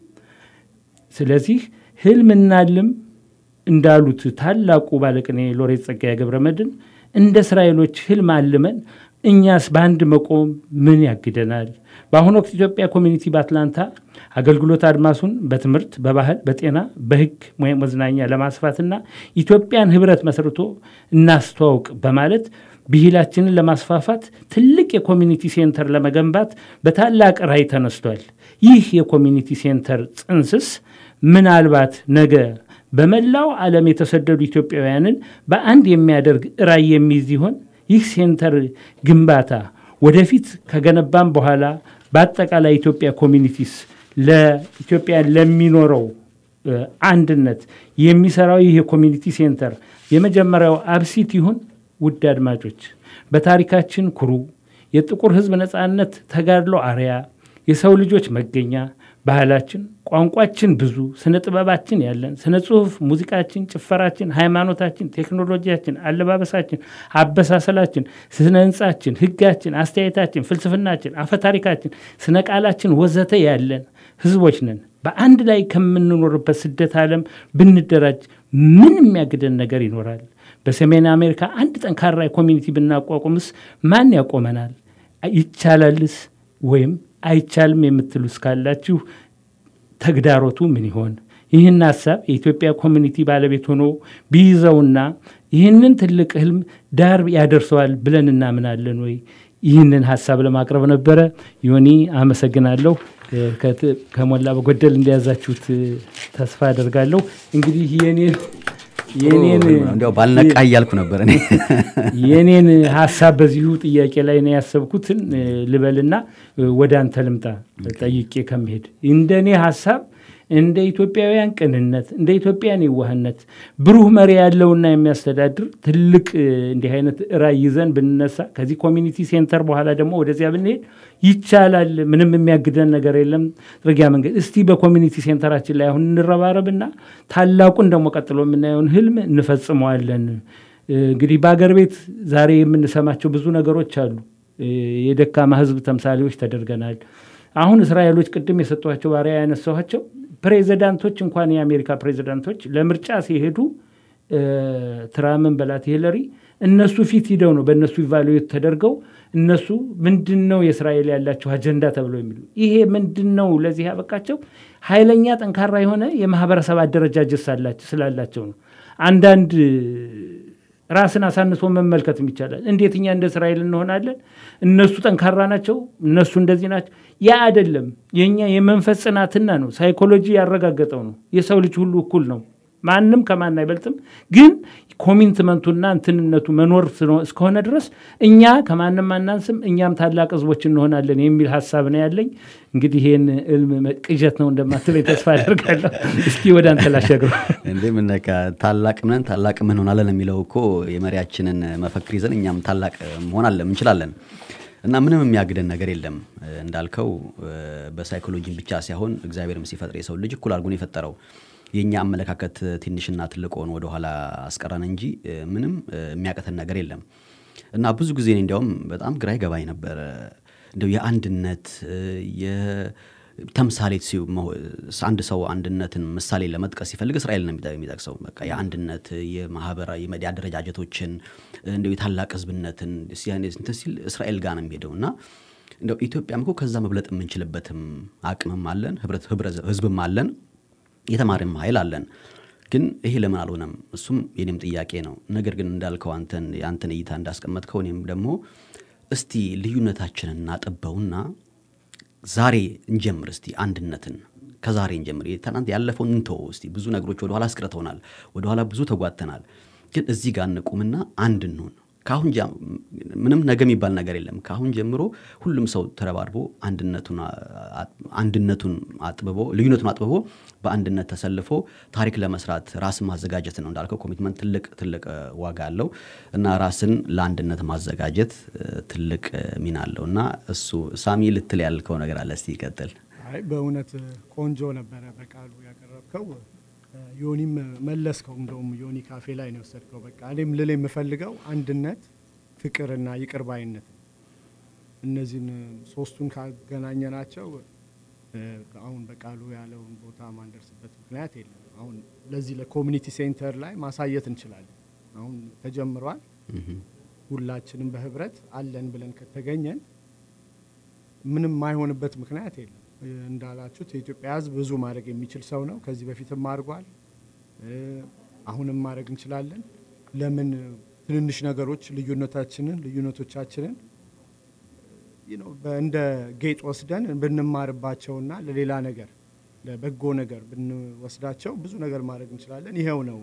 Speaker 7: ስለዚህ ህልምና ልም እንዳሉት ታላቁ ባለቅኔ ሎሬት ጸጋዬ ገብረመድኅን እንደ እስራኤሎች ህልም አልመን እኛስ በአንድ መቆም ምን ያግደናል? በአሁኑ ወቅት ኢትዮጵያ ኮሚኒቲ በአትላንታ አገልግሎት አድማሱን በትምህርት፣ በባህል፣ በጤና፣ በህግ ወይም መዝናኛ ለማስፋትና ኢትዮጵያን ህብረት መስርቶ እናስተዋውቅ በማለት ብሂላችንን ለማስፋፋት ትልቅ የኮሚኒቲ ሴንተር ለመገንባት በታላቅ ራዕይ ተነስቷል። ይህ የኮሚኒቲ ሴንተር ጽንስስ ምናልባት ነገ በመላው ዓለም የተሰደዱ ኢትዮጵያውያንን በአንድ የሚያደርግ ራዕይ የሚይዝ ይሆን? ይህ ሴንተር ግንባታ ወደፊት ከገነባም በኋላ በአጠቃላይ ኢትዮጵያ ኮሚኒቲስ ለኢትዮጵያ ለሚኖረው አንድነት የሚሰራው ይህ የኮሚኒቲ ሴንተር የመጀመሪያው አብሲት ይሁን? ውድ አድማጮች፣ በታሪካችን ኩሩ የጥቁር ህዝብ ነፃነት ተጋድሎ አርያ የሰው ልጆች መገኛ ባህላችን፣ ቋንቋችን ብዙ፣ ስነ ጥበባችን ያለን፣ ስነ ጽሁፍ፣ ሙዚቃችን፣ ጭፈራችን፣ ሃይማኖታችን፣ ቴክኖሎጂያችን፣ አለባበሳችን፣ አበሳሰላችን፣ ስነ ህንጻችን፣ ህጋችን፣ አስተያየታችን፣ ፍልስፍናችን፣ አፈታሪካችን፣ ስነ ቃላችን ወዘተ ያለን ህዝቦች ነን። በአንድ ላይ ከምንኖርበት ስደት ዓለም ብንደራጅ ምን የሚያግደን ነገር ይኖራል? በሰሜን አሜሪካ አንድ ጠንካራ ኮሚኒቲ ብናቋቁምስ ማን ያቆመናል? ይቻላልስ ወይም አይቻልም የምትሉ እስካላችሁ ተግዳሮቱ ምን ይሆን? ይህን ሀሳብ የኢትዮጵያ ኮሚኒቲ ባለቤት ሆኖ ቢይዘውና ይህንን ትልቅ ህልም ዳር ያደርሰዋል ብለን እናምናለን ወይ? ይህንን ሀሳብ ለማቅረብ ነበረ። ዮኒ አመሰግናለሁ። እ፣ ከት- ከሞላ በጎደል እንደያዛችሁት እ፣ ተስፋ አደርጋለሁ። እንግዲህ የኔን የኔን
Speaker 5: እንዲያው ባልነቃ እያልኩ ነበር እኔ
Speaker 7: የኔን ሀሳብ በዚሁ ጥያቄ ላይ ነው ያሰብኩትን እ፣ ልበልና እ፣ ወደ አንተ ልምጣ ጠይቄ ከመሄድ እንደ እኔ ሀሳብ እንደ ኢትዮጵያውያን ቅንነት እንደ ኢትዮጵያን የዋህነት ብሩህ መሪ ያለውና የሚያስተዳድር ትልቅ እ፣ እንዲህ አይነት ራዕይ ይዘን ብንነሳ ከዚህ ኮሚኒቲ ሴንተር በኋላ ደግሞ ወደዚያ ብንሄድ ይቻላል። ምንም የሚያግደን ነገር የለም። ጥርጊያ መንገድ እስቲ በኮሚኒቲ ሴንተራችን ላይ አሁን እንረባረብና ታላቁን ደግሞ ቀጥሎ የምናየውን ህልም እንፈጽመዋለን። እ፣ እንግዲህ በአገር ቤት ዛሬ የምንሰማቸው ብዙ ነገሮች አሉ። እ፣ የደካማ ህዝብ ተምሳሌዎች ተደርገናል። አሁን እስራኤሎች ቅድም የሰጧቸው ባሪያ ያነሳኋቸው ፕሬዚዳንቶች እንኳን የአሜሪካ ፕሬዚዳንቶች ለምርጫ ሲሄዱ እ፣ ትራምን በላት ሂለሪ እነሱ ፊት ሂደው ነው በእነሱ ኢቫሉዌት ተደርገው እነሱ ምንድን ነው የእስራኤል ያላቸው አጀንዳ ተብሎ የሚሉ ይሄ ምንድን ነው ለዚህ ያበቃቸው ኃይለኛ ጠንካራ የሆነ የማህበረሰብ አደረጃጀት ሳላቸው- ስላላቸው ነው። አንዳንድ ራስን አሳንሶ መመልከትም ይቻላል። እንዴት እኛ እንደ እስራኤል እንሆናለን? እነሱ ጠንካራ ናቸው፣ እነሱ እንደዚህ ናቸው። ያ አይደለም። የእኛ የመንፈስ ጽናትና ነው። ሳይኮሎጂ ያረጋገጠው ነው። የሰው ልጅ ሁሉ እኩል ነው። ማንም ከማን አይበልጥም። ግን ኮሚትመንቱና እንትንነቱ መኖር ስለ- እስከሆነ ድረስ እኛ ከማንም አናንስም፣ እኛም ታላቅ ህዝቦች እንሆናለን የሚል ሀሳብ ነው ያለኝ። እንግዲህ ይህን እልም መ- ቅዠት ነው እንደማትለኝ ተስፋ አደርጋለሁ። እስኪ ወደ አንተ ላሻግረው።
Speaker 5: እንዴ ምን ነካ ታላቅ ነን ታላቅ ምን ሆናለን የሚለው እኮ የመሪያችንን መፈክር ይዘን እኛም ታላቅ መሆን አለ እንችላለን እና ምንም የሚያግደን ነገር የለም እንዳልከው እ፣ በሳይኮሎጂም ብቻ ሳይሆን እግዚአብሔርም ሲፈጥር የሰው ልጅ እኩል አድርጎ ነው የፈጠረው የእኛ አመለካከት ትንሽና ትልቅ ሆኖ ወደኋላ አስቀረን እንጂ እ፣ ምንም እ፣ የሚያቅተን ነገር የለም እና ብዙ ጊዜ እኔ እንዲያውም በጣም ግራ ይገባኝ ነበረ እንደው የአንድነት እ፣ የተምሳሌት ሲው- መሆ- አንድ ሰው አንድነትን ምሳሌ ለመጥቀስ ሲፈልግ እስራኤል ነው የሚጠ- የሚጠቅሰው በቃ የአንድነት የማህበራዊ የመዲ አደረጃጀቶችን እንደው የታላቅ ህዝብነትን ሲያኔ- እንትን ሲል እስራኤል ጋር ነው የሚሄደው እና እንደው ኢትዮጵያም እኮ ከዛ መብለጥ የምንችልበትም አቅምም አለን ህብረት ህብረ- ህዝብም አለን የተማሪም ኃይል አለን ግን ይሄ ለምን አልሆነም እሱም የኔም ጥያቄ ነው ነገር ግን እንዳልከው አንተን የአንተን እይታ እንዳስቀመጥከው እኔም ደግሞ እስቲ ልዩነታችንን እናጥበውና ዛሬ እንጀምር እስቲ አንድነትን ከዛሬ እንጀምር ትናንት ያለፈውን እንተው እስቲ ብዙ ነገሮች ወደኋላ አስቅርተውናል ወደኋላ ብዙ ተጓተናል ግን እዚህ ጋር እንቁምና አንድ እንሁን ከአሁን ጃ- ምንም ነገ የሚባል ነገር የለም ከአሁን ጀምሮ ሁሉም ሰው ተረባርቦ አንድነቱን አ- አንድነቱን አጥብቦ ልዩነቱን አጥብቦ በአንድነት ተሰልፎ ታሪክ ለመስራት ራስን ማዘጋጀት ነው እንዳልከው ኮሚትመንት ትልቅ ትልቅ እ፣ ዋጋ አለው እና ራስን ለአንድነት ማዘጋጀት እ፣ ትልቅ እ፣ ሚና አለው እና እሱ ሳሚ ልትል ያልከው ነገር አለ እስቲ ይቀጥል
Speaker 9: አይ በእውነት ቆንጆ ነበረ በቃሉ ያቀረብከው። ዮኒም መለስከው። እንደውም ዮኒ ካፌ ላይ ነው የወሰድከው። በቃ እኔም ልል የምፈልገው አንድነት፣ ፍቅርና ይቅር ባይነት ነው። እነዚህን ሶስቱን ካገናኘናቸው እ፣ አሁን በቃሉ ያለውን ቦታ ማንደርስበት ምክንያት የለም። አሁን ለዚህ ለኮሚኒቲ ሴንተር ላይ ማሳየት እንችላለን። አሁን ተጀምሯል። ሁላችንም በህብረት አለን ብለን ከተገኘን ምንም የማይሆንበት ምክንያት የለም። እ፣ እንዳላችሁት የኢትዮጵያ ሕዝብ ብዙ ማድረግ የሚችል ሰው ነው። ከዚህ በፊትም አድርጓል። እ፣ አሁንም ማድረግ እንችላለን። ለምን ትንንሽ ነገሮች ልዩነታችንን ልዩነቶቻችንን you know፣ በ- እንደ ጌጥ ወስደን ብንማርባቸውና ለሌላ ነገር ለበጎ ነገር ብንወስዳቸው ብዙ ነገር ማድረግ እንችላለን። ይኸው ነው።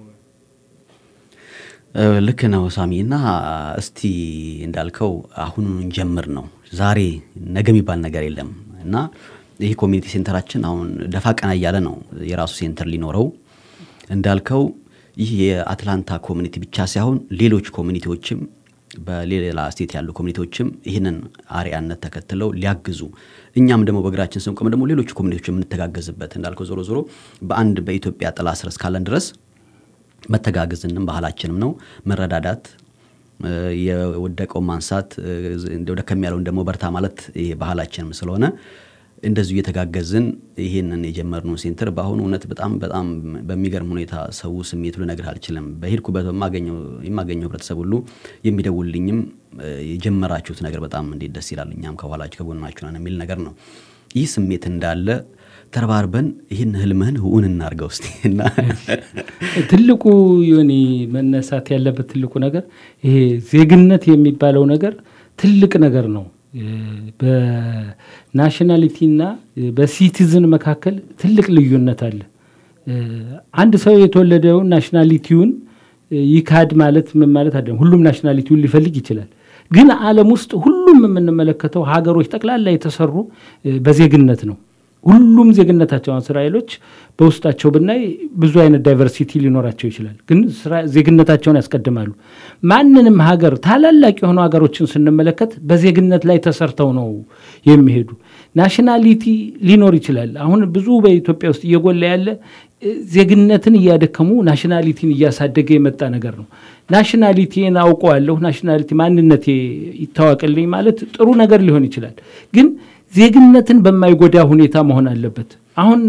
Speaker 5: እ፣ ልክ ነው ሳሚ እና እስቲ እንዳልከው አሁኑን እንጀምር ነው ዛሬ ነገ የሚባል ነገር የለም እና ይህ ኮሚኒቲ ሴንተራችን አሁን ደፋ ቀና እያለ ነው የራሱ ሴንተር ሊኖረው እንዳልከው ይህ የአትላንታ ኮሚኒቲ ብቻ ሳይሆን ሌሎች ኮሚኒቲዎችም በሌላ ስቴት ያሉ ኮሚኒቲዎችም ይህንን አርአያነት ተከትለው ሊያግዙ እኛም ደግሞ በእግራችን ስንቆም ደግሞ ሌሎች ኮሚኒቲዎች የምንተጋገዝበት እንዳልከው ዞሮ ዞሮ በአንድ በኢትዮጵያ ጥላ ስር እስካለን ድረስ መተጋገዝንም ባህላችንም ነው መረዳዳት እ፣ የወደቀው ማንሳት እ፣ እንደው ደከም ያለውን ደግሞ በርታ ማለት ይሄ ባህላችንም ስለሆነ እንደዚሁ እየተጋገዝን ይህንን የጀመርነውን ሴንተር በአሁኑ እውነት በጣም በጣም በሚገርም ሁኔታ ሰው ስሜቱ ልነግርህ አልችልም። በሄድኩበት በማገኘው የማገኘው ህብረተሰብ ሁሉ የሚደውልኝም እ፣ የጀመራችሁት ነገር በጣም እንዴት ደስ ይላል፣ እኛም ከኋላችሁ ከጎናችሁ ነን የሚል ነገር ነው። ይህ ስሜት እንዳለ ተረባርበን ይህን ህልምህን እውን እናርገው እስቲ እና
Speaker 7: ትልቁ ዮኒ መነሳት ያለበት ትልቁ ነገር ይሄ ዜግነት የሚባለው ነገር ትልቅ ነገር ነው። በናሽናሊቲና በሲቲዝን መካከል ትልቅ ልዩነት አለ። አንድ ሰው የተወለደውን ናሽናሊቲውን ይካድ ማለት ምን ማለት አይደለም። ሁሉም ናሽናሊቲውን ሊፈልግ ይችላል። ግን ዓለም ውስጥ ሁሉም የምንመለከተው ሀገሮች ጠቅላላ የተሰሩ በዜግነት ነው። ሁሉም ዜግነታቸው እስራኤሎች በውስጣቸው ብናይ ብዙ አይነት ዳይቨርሲቲ ሊኖራቸው ይችላል። ግን ዜግነታቸውን ያስቀድማሉ። ማንንም ሀገር ታላላቅ የሆኑ ሀገሮችን ስንመለከት በዜግነት ላይ ተሰርተው ነው የሚሄዱ። ናሽናሊቲ ሊኖር ይችላል። አሁን ብዙ በኢትዮጵያ ውስጥ እየጎላ ያለ ዜግነትን እያደከሙ ናሽናሊቲን እያሳደገ የመጣ ነገር ነው። ናሽናሊቲን አውቀዋለሁ፣ ናሽናሊቲ ማንነቴ ይታወቅልኝ ማለት ጥሩ ነገር ሊሆን ይችላል ግን ዜግነትን በማይጎዳ ሁኔታ መሆን አለበት። አሁን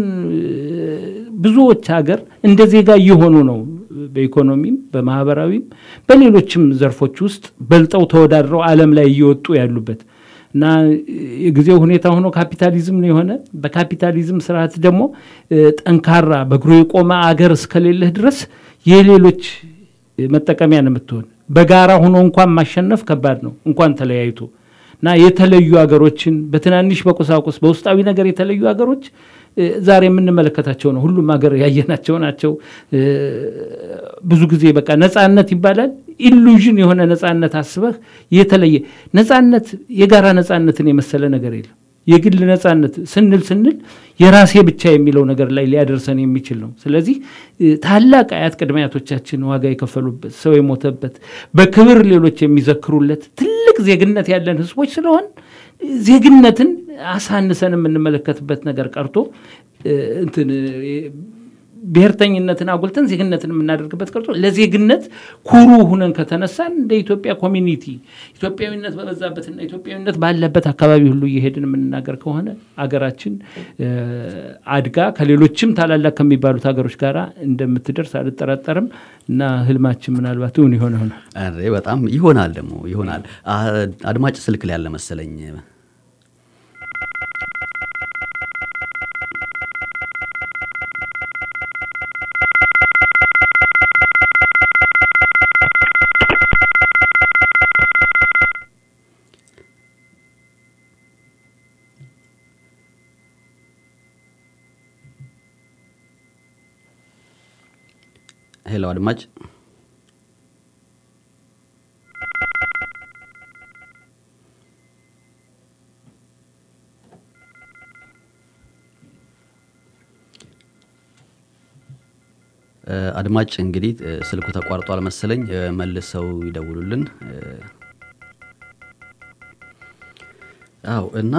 Speaker 7: ብዙዎች ሀገር እንደ ዜጋ እየሆኑ ነው። በኢኮኖሚም በማህበራዊም በሌሎችም ዘርፎች ውስጥ በልጠው ተወዳድረው ዓለም ላይ እየወጡ ያሉበት እና የጊዜው ሁኔታ ሆኖ ካፒታሊዝም ነው የሆነ። በካፒታሊዝም ስርዓት ደግሞ ጠንካራ በእግሩ የቆመ አገር እስከሌለህ ድረስ የሌሎች መጠቀሚያ ነው የምትሆን። በጋራ ሆኖ እንኳን ማሸነፍ ከባድ ነው፣ እንኳን ተለያይቶ እና የተለዩ ሀገሮችን በትናንሽ በቁሳቁስ በውስጣዊ ነገር የተለዩ ሀገሮች ዛሬ የምንመለከታቸው ነው። ሁሉም ሀገር ያየናቸው ናቸው። ብዙ ጊዜ በቃ ነጻነት ይባላል። ኢሉዥን የሆነ ነጻነት አስበህ የተለየ ነጻነት፣ የጋራ ነጻነትን የመሰለ ነገር የለም። የግል ነጻነት ስንል ስንል የራሴ ብቻ የሚለው ነገር ላይ ሊያደርሰን የሚችል ነው። ስለዚህ ታላቅ አያት ቅድመ አያቶቻችን ዋጋ የከፈሉበት ሰው የሞተበት በክብር ሌሎች የሚዘክሩለት ትልቅ ዜግነት ያለን ህዝቦች ስለሆን ዜግነትን አሳንሰን የምንመለከትበት ነገር ቀርቶ እንትን ብሔርተኝነትን አጉልተን ዜግነትን የምናደርግበት ቀርቶ ለዜግነት ኩሩ ሁነን ከተነሳን እንደ ኢትዮጵያ ኮሚኒቲ ኢትዮጵያዊነት በበዛበትና ኢትዮጵያዊነት ባለበት አካባቢ ሁሉ እየሄድን የምንናገር ከሆነ አገራችን አድጋ ከሌሎችም ታላላቅ ከሚባሉት ሀገሮች ጋር እንደምትደርስ አልጠራጠርም እና ህልማችን ምናልባት እውን ይሆን ይሆናል።
Speaker 5: በጣም ይሆናል ደግሞ ይሆናል። አድማጭ ስልክ ላይ ያለ መሰለኝ። ሄሎ አድማጭ አድማጭ እንግዲህ ስልኩ ተቋርጧል መሰለኝ መልሰው ይደውሉልን አው እና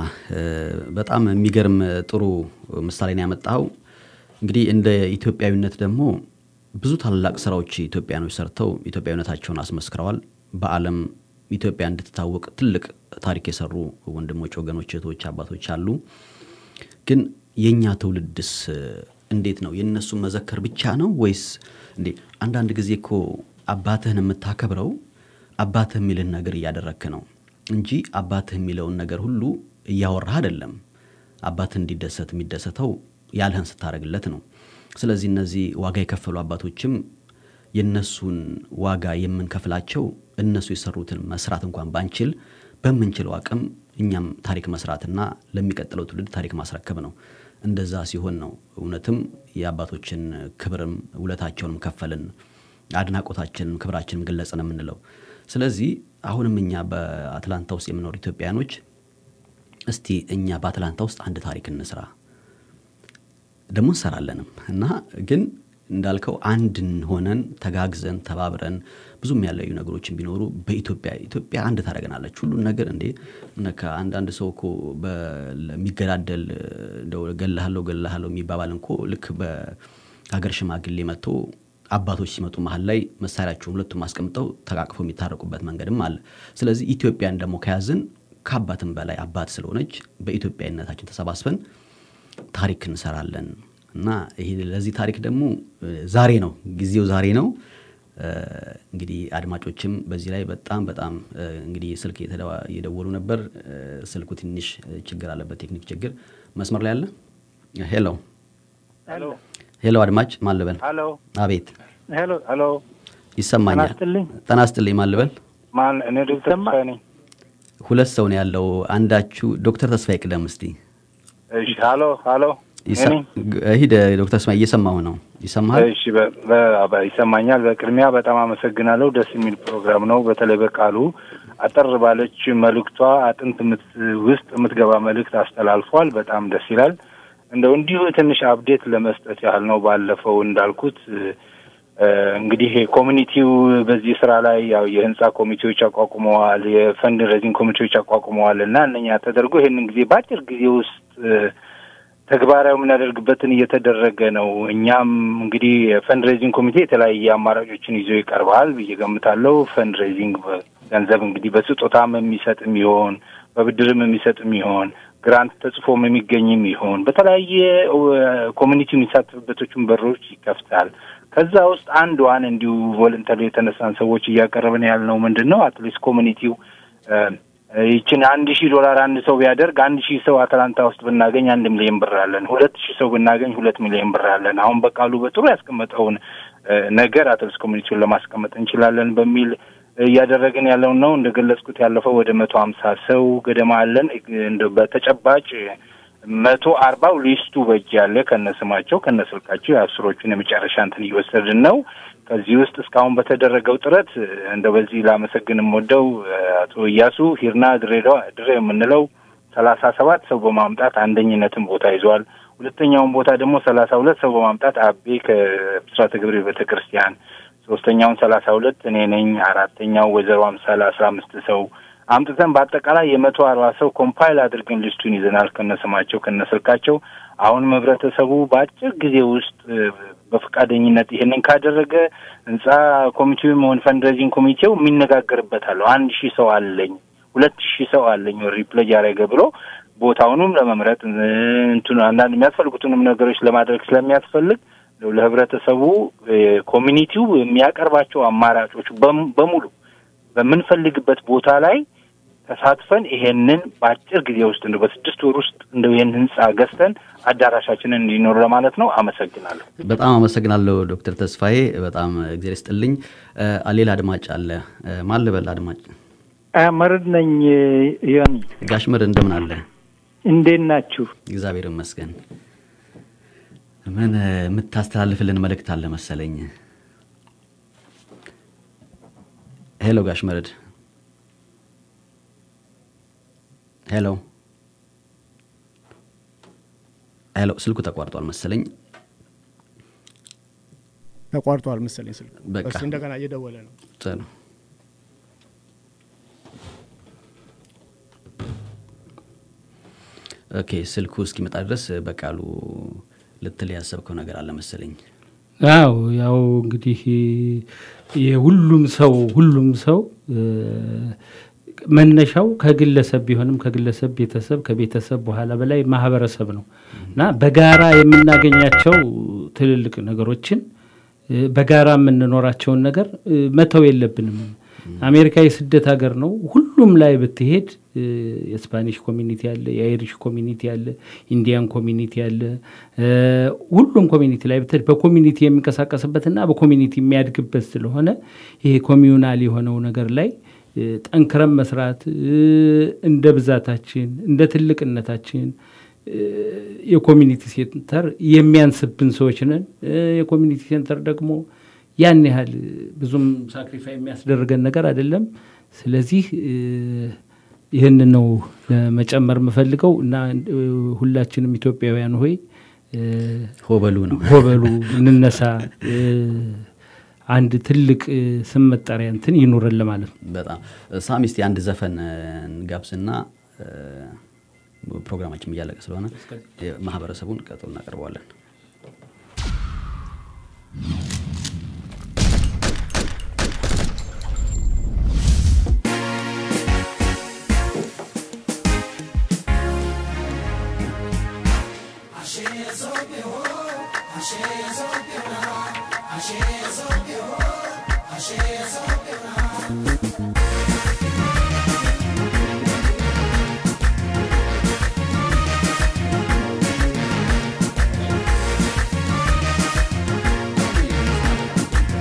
Speaker 5: በጣም የሚገርም ጥሩ ምሳሌ ነው ያመጣው እንግዲህ እንደ ኢትዮጵያዊነት ደግሞ ብዙ ታላላቅ ስራዎች ኢትዮጵያኖች ሰርተው ኢትዮጵያዊነታቸውን አስመስክረዋል። በዓለም ኢትዮጵያ እንድትታወቅ ትልቅ ታሪክ የሰሩ ወንድሞች፣ ወገኖች፣ እህቶች፣ አባቶች አሉ። ግን የእኛ ትውልድስ እንዴት ነው? የእነሱ መዘከር ብቻ ነው ወይስ እንዴ? አንዳንድ ጊዜ እኮ አባትህን የምታከብረው አባትህ የሚልህን ነገር እያደረግክ ነው እንጂ አባትህ የሚለውን ነገር ሁሉ እያወራህ አይደለም። አባትህ እንዲደሰት የሚደሰተው ያልህን ስታደርግለት ነው። ስለዚህ እነዚህ ዋጋ የከፈሉ አባቶችም የእነሱን ዋጋ የምንከፍላቸው እነሱ የሰሩትን መስራት እንኳን ባንችል በምንችለው አቅም እኛም ታሪክ መስራትና ለሚቀጥለው ትውልድ ታሪክ ማስረከብ ነው። እንደዛ ሲሆን ነው እውነትም የአባቶችን ክብርም ውለታቸውንም ከፈልን፣ አድናቆታችንም ክብራችንም ገለጽን የምንለው። ስለዚህ አሁንም እኛ በአትላንታ ውስጥ የምኖሩ ኢትዮጵያኖች እስቲ እኛ በአትላንታ ውስጥ አንድ ታሪክ እንስራ ደግሞ እንሰራለንም እና ግን እንዳልከው አንድን ሆነን ተጋግዘን ተባብረን ብዙም ያለዩ ነገሮችን ቢኖሩ በኢትዮጵያ ኢትዮጵያ አንድ ታደረገናለች። ሁሉን ነገር እንዴ አንዳንድ ሰው እኮ የሚገዳደል ገላሃለው ገላሃለው የሚባባል እንኮ ልክ በሀገር ሽማግሌ መጥቶ አባቶች ሲመጡ መሀል ላይ መሳሪያቸውን ሁለቱም አስቀምጠው ተቃቅፈው የሚታረቁበት መንገድም አለ። ስለዚህ ኢትዮጵያን ደግሞ ከያዝን ከአባትም በላይ አባት ስለሆነች በኢትዮጵያዊነታችን ተሰባስበን ታሪክ እንሰራለን እና ይሄ ለዚህ ታሪክ ደግሞ ዛሬ ነው ጊዜው ዛሬ ነው። እንግዲህ አድማጮችም በዚህ ላይ በጣም በጣም እንግዲህ ስልክ እየደወሉ ነበር። ስልኩ ትንሽ ችግር አለበት፣ ቴክኒክ ችግር። መስመር ላይ አለ። ሄሎ ሄሎ፣ አድማጭ ማን ልበል? አቤት።
Speaker 10: ሄሎ ሄሎ፣
Speaker 5: ይሰማኛል። ጤና ይስጥልኝ። ማን ልበል?
Speaker 10: ማን? እኔ ዶክተር ተስፋዬ ነኝ።
Speaker 5: ሁለት ሰው ነው ያለው። አንዳችሁ ዶክተር ተስፋዬ ቅደም እስቲ።
Speaker 10: እሺ ሀሎ ሀሎ
Speaker 5: ይሰ-
Speaker 10: እኔ?
Speaker 5: ሂድ ዶክተር ተስፋዬ እየሰማሁ ነው። ይሰማሃል?
Speaker 10: እሺ በ- በ- በ- ይሰማኛል። በቅድሚያ በጣም አመሰግናለሁ። ደስ የሚል ፕሮግራም ነው። በተለይ በቃሉ አጠር ባለች መልእክቷ አጥንት የምት- ውስጥ የምትገባ መልእክት አስተላልፏል። በጣም ደስ ይላል። እንደው እንዲሁ ትንሽ አፕዴት ለመስጠት ያህል ነው። ባለፈው እንዳልኩት እ፣ እንግዲህ ኮሚኒቲው በዚህ ስራ ላይ ያው የህንጻ ኮሚቴዎች አቋቁመዋል፣ የፈንድ ሬዚንግ ኮሚቴዎች አቋቁመዋል እና እነኛ ተደርጎ ይህንን ጊዜ በአጭር ጊዜ ውስጥ እ፣ ተግባራዊ የምናደርግበትን እየተደረገ ነው። እኛም እንግዲህ የፈንድ ሬዚንግ ኮሚቴ የተለያየ አማራጮችን ይዞ ይቀርባል ብዬ ገምታለሁ። ፈንድ ሬዚንግ ገንዘብ እንግዲህ በስጦታም የሚሰጥም ይሆን በብድርም የሚሰጥም ይሆን ግራንት ተጽፎም የሚገኝም ይሆን በተለያየ ኮሚኒቲ የሚሳተፍበቶችን በሮች ይከፍታል። ከዛ ውስጥ አንዷን እንዲሁ ቮለንተሪ የተነሳን ሰዎች እያቀረብን ያልነው ምንድን ነው አትሊስት ኮሚኒቲው ይችን አንድ ሺህ ዶላር አንድ ሰው ቢያደርግ አንድ ሺህ ሰው አትላንታ ውስጥ ብናገኝ አንድ ሚሊዮን ብር አለን። ሁለት ሺህ ሰው ብናገኝ ሁለት ሚሊዮን ብር አለን። አሁን በቃሉ በጥሩ ያስቀመጠውን እ፣ ነገር አትሊስት ኮሚኒቲውን ለማስቀመጥ እንችላለን በሚል እያደረግን ያለውን ነው። እንደገለጽኩት ያለፈው ወደ መቶ ሀምሳ ሰው ገደማ አለን። እንደ በተጨባጭ መቶ አርባው ሊስቱ በእጅ ያለ ከነስማቸው ከነስልካቸው የአስሮቹን የመጨረሻ እንትን እየወሰድን ነው። ከዚህ ውስጥ እስካሁን በተደረገው ጥረት እንደ በዚህ ላመሰግን የምወደው አቶ እያሱ ሂርና ድሬዳዋ ድሬ የምንለው ሰላሳ ሰባት ሰው በማምጣት አንደኝነትን ቦታ ይዟል። ሁለተኛውን ቦታ ደግሞ ሰላሳ ሁለት ሰው በማምጣት አቤ ከብስራተ ገብርኤል ቤተ ክርስቲያን፣ ሶስተኛውን ሰላሳ ሁለት እኔ ነኝ። አራተኛው ወይዘሮ አምሳል አስራ አምስት ሰው አምጥተን በአጠቃላይ የመቶ አርባ ሰው ኮምፓይል አድርገን ሊስቱን ይዘናል ከነስማቸው ከነስልካቸው። አሁንም ህብረተሰቡ በአጭር ጊዜ ውስጥ እ፣ በፈቃደኝነት ይሄንን ካደረገ ህንጻ ኮሚቴውም ሆን ፈንድሬዚንግ ኮሚቴው የሚነጋገርበት አለው። አንድ ሺህ ሰው አለኝ ሁለት ሺህ ሰው አለኝ ሪፕሌጅ ያደረገ ብሎ ቦታውንም ለመምረጥ እ፣ እንትኑ አንዳንድ የሚያስፈልጉትንም ነገሮች ለማድረግ ስለሚያስፈልግ ለህብረተሰቡ እ፣ ኮሚኒቲው የሚያቀርባቸው አማራጮች በም- በሙሉ በምንፈልግበት ቦታ ላይ ተሳትፈን ይሄንን በአጭር ጊዜ ውስጥ እንደው በስድስት ወር ውስጥ እንደው ይህን ህንጻ ገዝተን አዳራሻችንን እንዲኖር ለማለት ነው። አመሰግናለሁ።
Speaker 5: በጣም አመሰግናለሁ ዶክተር ተስፋዬ በጣም እግዜር ይስጥልኝ። እ፣ ሌላ አድማጭ አለ። እ፣ ማን ልበል አድማጭ?
Speaker 11: መርድ ነኝ ዮኒ፣
Speaker 5: ጋሽ መር እንደምን አለ?
Speaker 11: እንዴት ናችሁ?
Speaker 5: እግዚአብሔር ይመስገን። ምን እ፣ የምታስተላልፍልን መልእክት አለ መሰለኝ። ሄሎ ጋሽ መርድ። ሄሎ ሄሎ፣ ስልኩ ተቋርጧል መሰለኝ።
Speaker 9: ተቋርጧል መሰለኝ ስልክ።
Speaker 5: በቃ።
Speaker 9: እስኪ እንደገና እየደወለ ነው።
Speaker 5: ጥሩ ኦኬ፣ ስልኩ እስኪመጣ ድረስ በቃሉ ልትል ያሰብከው ነገር አለ መሰለኝ።
Speaker 7: አው ያው እንግዲህ የሁሉም ሰው ሁሉም ሰው እ፣ መነሻው ከግለሰብ ቢሆንም ከግለሰብ ቤተሰብ ከቤተሰብ በኋላ በላይ ማህበረሰብ ነው እና በጋራ የምናገኛቸው ትልልቅ ነገሮችን እ፣ በጋራ የምንኖራቸውን ነገር እ፣ መተው የለብንም። አሜሪካ የስደት ሀገር ነው። ሁሉም ላይ ብትሄድ እ፣ የስፓኒሽ ኮሚኒቲ አለ፣ የአይሪሽ ኮሚኒቲ አለ፣ ኢንዲያን ኮሚኒቲ አለ። እ፣ ሁሉም ኮሚኒቲ ላይ ብትሄድ በኮሚኒቲ የሚንቀሳቀስበትና በኮሚኒቲ የሚያድግበት ስለሆነ ይሄ ኮሚዩናል የሆነው ነገር ላይ እ፣ ጠንክረን መስራት እ፣ እንደ ብዛታችን እንደ ትልቅነታችን እ፣ የኮሚኒቲ ሴንተር የሚያንስብን ሰዎች ነን። እ፣ የኮሚኒቲ ሴንተር ደግሞ ያን ያህል ብዙም ሳክሪፋይ የሚያስደርገን ነገር አይደለም። ስለዚህ እ፣ ይህንን ነው ለመጨመር የምፈልገው እና እ፣ ሁላችንም ኢትዮጵያውያን ሆይ እ፣
Speaker 5: ሆበሉ ነው
Speaker 7: ሆበሉ እንነሳ እ፣ አንድ ትልቅ እ፣ ስም መጠሪያ እንትን ይኑረን ለማለት ነው።
Speaker 5: በጣም ሳሚ፣ እስቲ አንድ ዘፈን እ፣ እንጋብዝና እ፣ ፕሮግራማችን እያለቀ ስለሆነ ማህበረሰቡን ቀጥሎ እናቀርበዋለን።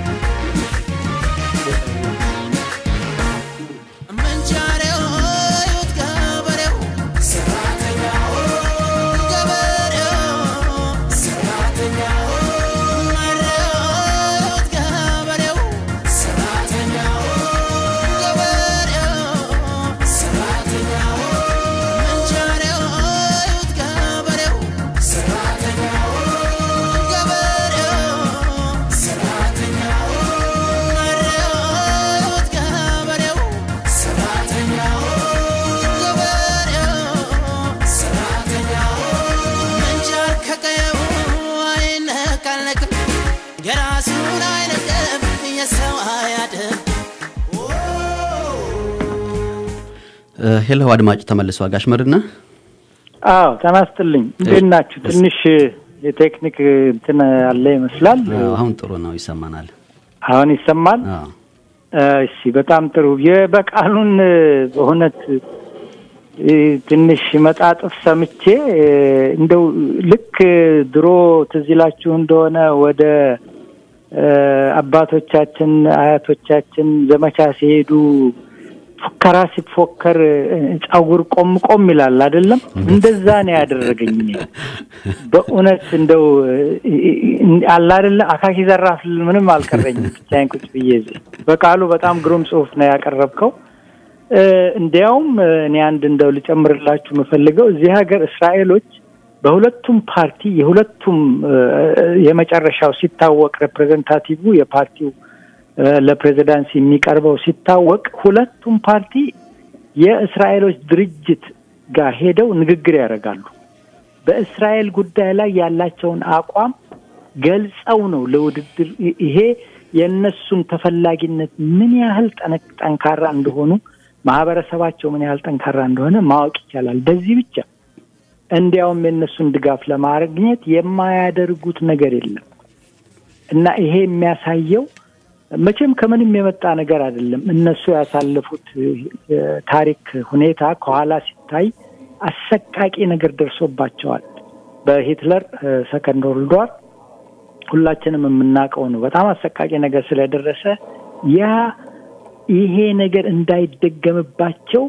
Speaker 6: Mangiare oi ለሰው አያድር
Speaker 5: ሄሎ አድማጭ ተመልሰዋል። ጋሽ መርና
Speaker 11: አዎ ተናስትልኝ እንዴት ናችሁ? ትንሽ የቴክኒክ እንትን አለ ይመስላል።
Speaker 5: አሁን ጥሩ ነው፣ ይሰማናል።
Speaker 11: አሁን ይሰማል።
Speaker 5: አዎ።
Speaker 11: እሺ በጣም ጥሩ። የበቃሉን በእውነት እ፣ ትንሽ መጣጥፍ ሰምቼ እ፣ እንደው ልክ ድሮ ትዝ ይላችሁ እንደሆነ ወደ እ፣ አባቶቻችን አያቶቻችን ዘመቻ ሲሄዱ ፉከራ ሲፎከር እ፣ ጸጉር ቆም ቆም ይላል አይደለም? እንደዛ ነው ያደረገኝ እኔ በእውነት እንደው እ፣ እ፣ አለ አይደለ አካኪ ዘራፍ ልል ምንም አልቀረኝም። ብቻዬን ቁጭ ብዬ እዚህ በቃሉ በጣም ግሩም ጽሑፍ ነው ያቀረብከው። እ፣ እንዲያውም እ፣ እኔ አንድ እንደው ልጨምርላችሁ የምፈልገው እዚህ ሀገር እስራኤሎች በሁለቱም ፓርቲ የሁለቱም እ፣ የመጨረሻው ሲታወቅ ሬፕሬዘንታቲቭ የፓርቲው እ፣ ለፕሬዚዳንስ የሚቀርበው ሲታወቅ ሁለቱም ፓርቲ የእስራኤሎች ድርጅት ጋር ሄደው ንግግር ያደርጋሉ። በእስራኤል ጉዳይ ላይ ያላቸውን አቋም ገልጸው ነው ለውድድር ይ- ይሄ የእነሱን ተፈላጊነት ምን ያህል ጠነክ- ጠንካራ እንደሆኑ ማህበረሰባቸው ምን ያህል ጠንካራ እንደሆነ ማወቅ ይቻላል በዚህ ብቻ። እንዲያውም የእነሱን ድጋፍ ለማግኘት የማያደርጉት ነገር የለም እና ይሄ የሚያሳየው መቼም ከምንም የመጣ ነገር አይደለም። እነሱ ያሳለፉት እ፣ ታሪክ ሁኔታ ከኋላ ሲታይ አሰቃቂ ነገር ደርሶባቸዋል። በሂትለር እ፣ ሰከንድ ወርልድ ዋር ሁላችንም የምናውቀው ነው። በጣም አሰቃቂ ነገር ስለደረሰ ያ ይሄ ነገር እንዳይደገምባቸው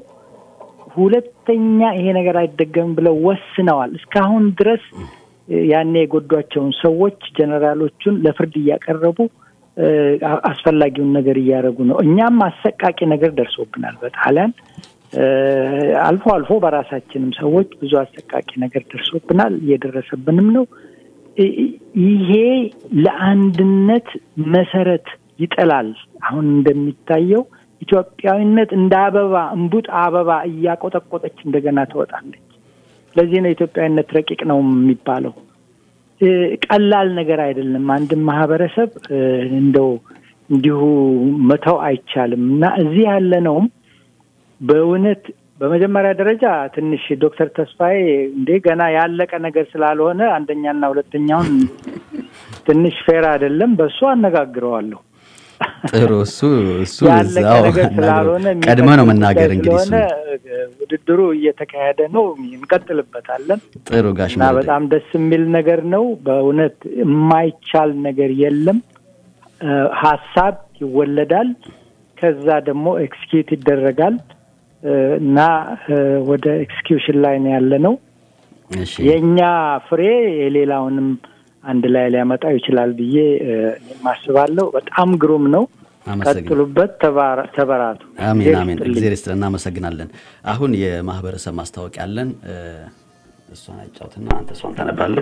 Speaker 11: ሁለተኛ ይሄ ነገር አይደገምም ብለው ወስነዋል። እስካሁን ድረስ እ፣ ያኔ የጎዷቸውን ሰዎች ጀነራሎቹን ለፍርድ እያቀረቡ እ፣ አ- አስፈላጊውን ነገር እያደረጉ ነው። እኛም አሰቃቂ ነገር ደርሶብናል በጣሊያን እ፣ አልፎ አልፎ በራሳችንም ሰዎች ብዙ አሰቃቂ ነገር ደርሶብናል፣ እየደረሰብንም ነው። እ- እ- ይሄ ለአንድነት መሰረት ይጥላል። አሁን እንደሚታየው ኢትዮጵያዊነት እንደ አበባ እምቡጥ አበባ እያቆጠቆጠች እንደገና ትወጣለች። ለዚህ ነው ኢትዮጵያዊነት ረቂቅ ነው የሚባለው። እ፣ ቀላል ነገር አይደለም። አንድን ማህበረሰብ እ፣ እንደው እንዲሁ መተው አይቻልም እና እዚህ ያለነውም በእውነት በመጀመሪያ ደረጃ ትንሽ ዶክተር ተስፋዬ እንዴ ገና ያለቀ ነገር ስላልሆነ አንደኛና ሁለተኛውን ትንሽ ፌር አይደለም፣ በእሱ አነጋግረዋለሁ።
Speaker 5: ጥሩ እሱ እሱ
Speaker 11: ያለቀ
Speaker 5: እዛው
Speaker 11: ነገር ስላልሆነ
Speaker 5: ቀድመ ነው
Speaker 11: የሚቀጥል
Speaker 5: መናገር
Speaker 11: ጉዳይ
Speaker 5: እንግዲህ እሱ
Speaker 11: ስለሆነ እ፣ ውድድሩ እየተካሄደ ነው፣ እንቀጥልበታለን
Speaker 5: ጥሩ ጋሽ
Speaker 11: እና
Speaker 5: መርደ
Speaker 11: በጣም ደስ የሚል ነገር ነው። በእውነት የማይቻል ነገር የለም። እ፣ ሀሳብ ይወለዳል፣ ከዛ ደግሞ ኤክስኪዩት ይደረጋል እ፣ እና እ፣ ወደ ኤክስኪዩሽን ላይ ነው ያለ ነው።
Speaker 5: እሺ
Speaker 11: የእኛ ፍሬ የሌላውንም አንድ ላይ ሊያመጣው ይችላል ብዬ እ፣ እኔም አስባለሁ። በጣም ግሩም ነው።
Speaker 5: አመሰግናለሁ።
Speaker 11: ቀጥሉበት፣ ተባራ- ተበራቱ።
Speaker 5: አሜን
Speaker 11: እግዜር
Speaker 5: አሜን።
Speaker 11: ይስጥልኝ።
Speaker 5: እግዚአብሔር ይስጥልን። እናመሰግናለን። አሁን የማህበረሰብ ማስታወቂያ አለን። እ፣ እሷን አጫውትና አንተ እሷን ታነባለህ።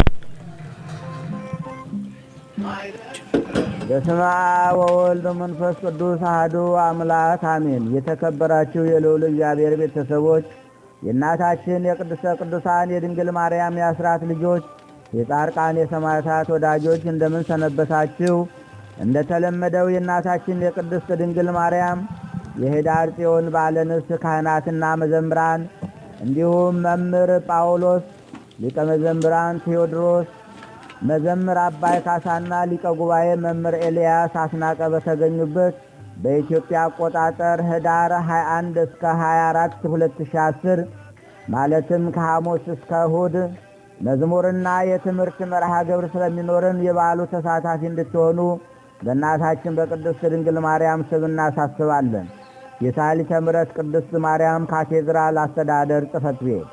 Speaker 12: በስመ አብ ወወልድ ወመንፈስ ቅዱስ አሐዱ አምላክ አሜን። የተከበራችሁ የልዑል እግዚአብሔር ቤተሰቦች የእናታችን የቅድስተ ቅዱሳን የድንግል ማርያም የአስራት ልጆች የጻድቃን የሰማዕታት ወዳጆች እንደምን ሰነበታችሁ? እንደተለመደው የእናታችን የቅድስት ድንግል ማርያም የኅዳር ጽዮን ባለ ንግሥት ካህናትና መዘምራን እንዲሁም መምህር ጳውሎስ ሊቀ መዘምራን ቴዎድሮስ መዘምር አባይ ካሳና ሊቀ ጉባኤ መምህር ኤልያስ አስናቀ በተገኙበት በኢትዮጵያ አቆጣጠር ህዳር 21 እስከ 24 2010 ማለትም ከሐሙስ እስከ እሁድ መዝሙርና የትምህርት መርሃ ግብር ስለሚኖርን የበዓሉ ተሳታፊ እንድትሆኑ በእናታችን በቅድስት ድንግል ማርያም ስም እናሳስባለን። የሳሊተ ምሕረት ቅድስት ማርያም ካቴድራል አስተዳደር ጽሕፈት ቤት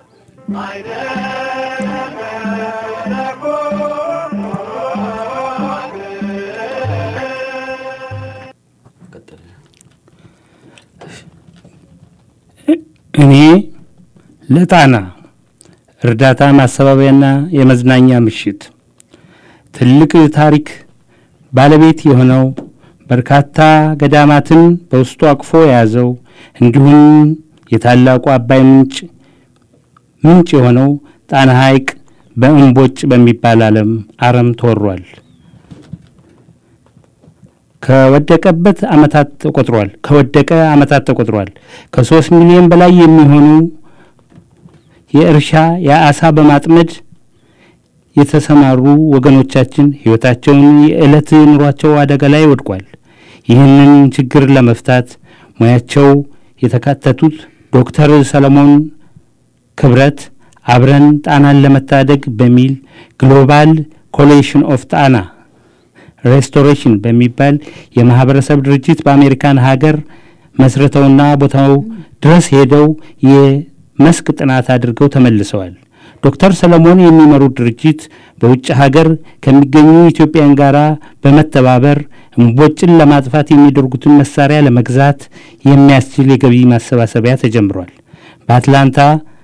Speaker 7: እኔ ለጣና እርዳታ ማሰባቢያና የመዝናኛ ምሽት ትልቅ ታሪክ ባለቤት የሆነው በርካታ ገዳማትን በውስጡ አቅፎ የያዘው እንዲሁም የታላቁ አባይ ምንጭ ምንጭ የሆነው ጣና ሐይቅ በእምቦጭ በሚባል ዓለም አረም ተወሯል። ከወደቀበት አመታት ተቆጥሯል ከወደቀ አመታት ተቆጥሯል። ከሶስት ሚሊዮን በላይ የሚሆኑ የእርሻ የአሳ በማጥመድ የተሰማሩ ወገኖቻችን ህይወታቸውን የዕለት ኑሯቸው አደጋ ላይ ወድቋል። ይህንን ችግር ለመፍታት ሙያቸው የተካተቱት ዶክተር ሰለሞን ክብረት አብረን ጣናን ለመታደግ በሚል ግሎባል ኮሌሽን ኦፍ ጣና ሬስቶሬሽን በሚባል የማህበረሰብ ድርጅት በአሜሪካን ሀገር መስርተውና ቦታው ድረስ ሄደው የመስክ ጥናት አድርገው ተመልሰዋል። ዶክተር ሰለሞን የሚመሩት ድርጅት በውጭ ሀገር ከሚገኙ ኢትዮጵያን ጋር በመተባበር እምቦጭን ለማጥፋት የሚያደርጉትን መሳሪያ ለመግዛት የሚያስችል የገቢ ማሰባሰቢያ ተጀምሯል። በአትላንታ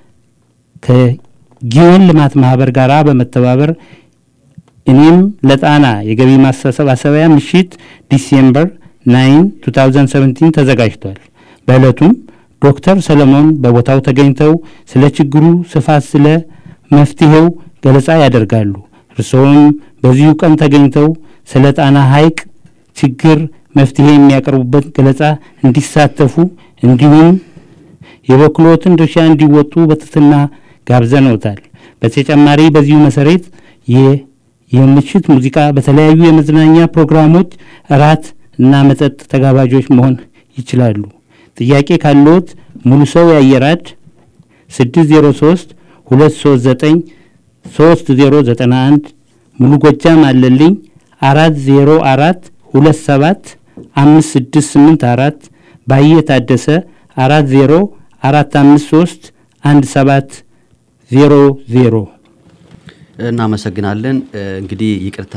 Speaker 7: ከጊዮን ልማት ማህበር ጋር በመተባበር እኔም ለጣና የገቢ ማሰባሰቢያ ምሽት ዲሴምበር 9 2017 ተዘጋጅቷል። በዕለቱም ዶክተር ሰለሞን በቦታው ተገኝተው ስለ ችግሩ ስፋት፣ ስለ መፍትሄው ገለጻ ያደርጋሉ። እርስዎም በዚሁ ቀን ተገኝተው ስለ ጣና ሐይቅ ችግር መፍትሄ የሚያቀርቡበት ገለጻ እንዲሳተፉ እንዲሁም የበኩሎትን ድርሻ እንዲወጡ በትህትና ጋብዘነውታል። በተጨማሪ በዚሁ መሰረት የምሽት ሙዚቃ፣ በተለያዩ የመዝናኛ ፕሮግራሞች እራት እና መጠጥ ተጋባዦች መሆን ይችላሉ። ጥያቄ ካለዎት ሙሉ ሰው ያየራድ 603 239 3091 ሙሉ ጎጃም አለልኝ 404 27 5684 ባየ ታደሰ 40 453 17 00
Speaker 5: እናመሰግናለን። እንግዲህ ይቅርታ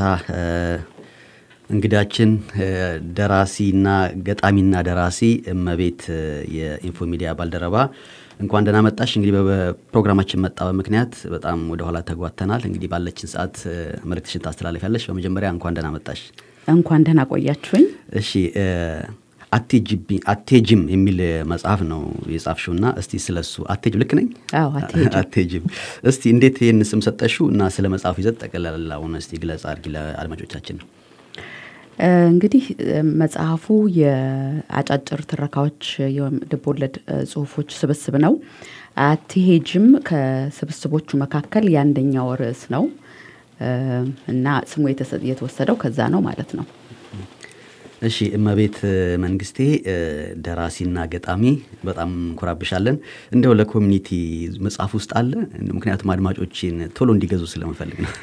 Speaker 5: እንግዳችን ደራሲና ገጣሚና ደራሲ እመቤት የኢንፎ ሚዲያ ባልደረባ እንኳን ደህና መጣሽ። እንግዲህ በፕሮግራማችን መጣ በምክንያት በጣም ወደኋላ ተጓተናል። እንግዲህ ባለችን ሰዓት መልእክትሽን ታስተላልፊያለሽ። በመጀመሪያ እንኳን ደህና መጣሽ።
Speaker 13: እንኳን ደህና ቆያችሁኝ።
Speaker 5: እሺ አቴጅም የሚል መጽሐፍ ነው የጻፍሽው እና እስቲ ስለሱ አቴጅም ልክ ነኝ?
Speaker 13: አዎ
Speaker 5: አቴጅም። እስቲ እንዴት ይህን ስም ሰጠሽው እና ስለ መጽሐፉ ይዘት ጠቅላላውን እስቲ ግለጽ አድርጊ ለአድማጮቻችን።
Speaker 13: እንግዲህ መጽሐፉ የአጫጭር ትረካዎች የልብ ወለድ ጽሁፎች ስብስብ ነው። አትሄጅም ከስብስቦቹ መካከል የአንደኛው ርዕስ ነው እና ስሙ የተወሰደው ከዛ ነው ማለት ነው።
Speaker 5: እሺ እመቤት መንግስቴ ደራሲና ገጣሚ በጣም እንኮራብሻለን። እንደው ለኮሚኒቲ መጽሐፍ ውስጥ አለ? ምክንያቱም አድማጮችን ቶሎ እንዲገዙ ስለምፈልግ ነው።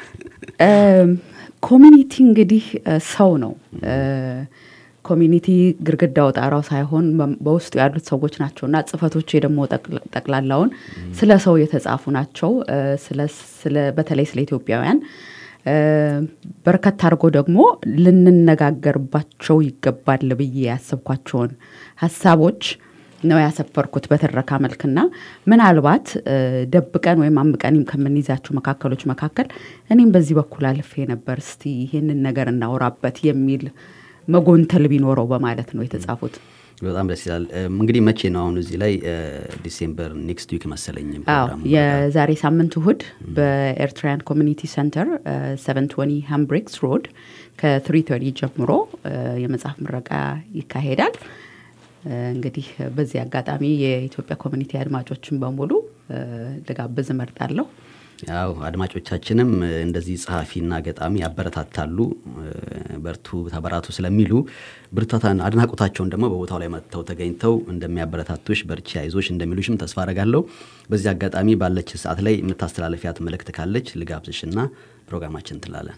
Speaker 13: ኮሚኒቲ እንግዲህ ሰው ነው። ኮሚኒቲ ግድግዳው ጣራው ሳይሆን በውስጡ ያሉት ሰዎች ናቸው እና ጽፈቶች ደግሞ ጠቅላላውን ስለ ሰው የተጻፉ ናቸው። በተለይ ስለ ኢትዮጵያውያን በርከት አድርጎ ደግሞ ልንነጋገርባቸው ይገባል ብዬ ያሰብኳቸውን ሀሳቦች ነው ያሰፈርኩት በትረካ መልክና ምናልባት ደብቀን ወይም አምቀን ከምንይዛቸው መካከሎች መካከል እኔም በዚህ በኩል አልፌ ነበር፣ እስቲ ይህንን ነገር እናውራበት የሚል መጎንተል ቢኖረው በማለት ነው የተጻፉት።
Speaker 5: በጣም ደስ ይላል። እንግዲህ መቼ ነው አሁን እዚህ ላይ ዲሴምበር ኔክስት ዊክ መሰለኝ
Speaker 13: አዎ የዛሬ ሳምንት እሁድ በኤርትራያን ኮሚኒቲ ሴንተር ሰቨን ትወኒ ሃምብሪክስ ሮድ ከትሪ ተሪ ጀምሮ የመጽሐፍ ምረቃ ይካሄዳል። እንግዲህ በዚህ አጋጣሚ የኢትዮጵያ ኮሚኒቲ አድማጮችን በሙሉ ልጋብዝ እመርጣለሁ።
Speaker 5: ያው አድማጮቻችንም እንደዚህ ጸሐፊና ገጣሚ ያበረታታሉ፣ በርቱ ተበራቱ ስለሚሉ ብርታታን አድናቆታቸውን ደግሞ በቦታው ላይ መጥተው ተገኝተው እንደሚያበረታቱሽ በርቺ፣ አይዞሽ እንደሚሉሽም ተስፋ አረጋለሁ። በዚህ አጋጣሚ ባለች ሰዓት ላይ የምታስተላለፊያት መልእክት ካለች ልጋብዝሽና ፕሮግራማችን ትላለን።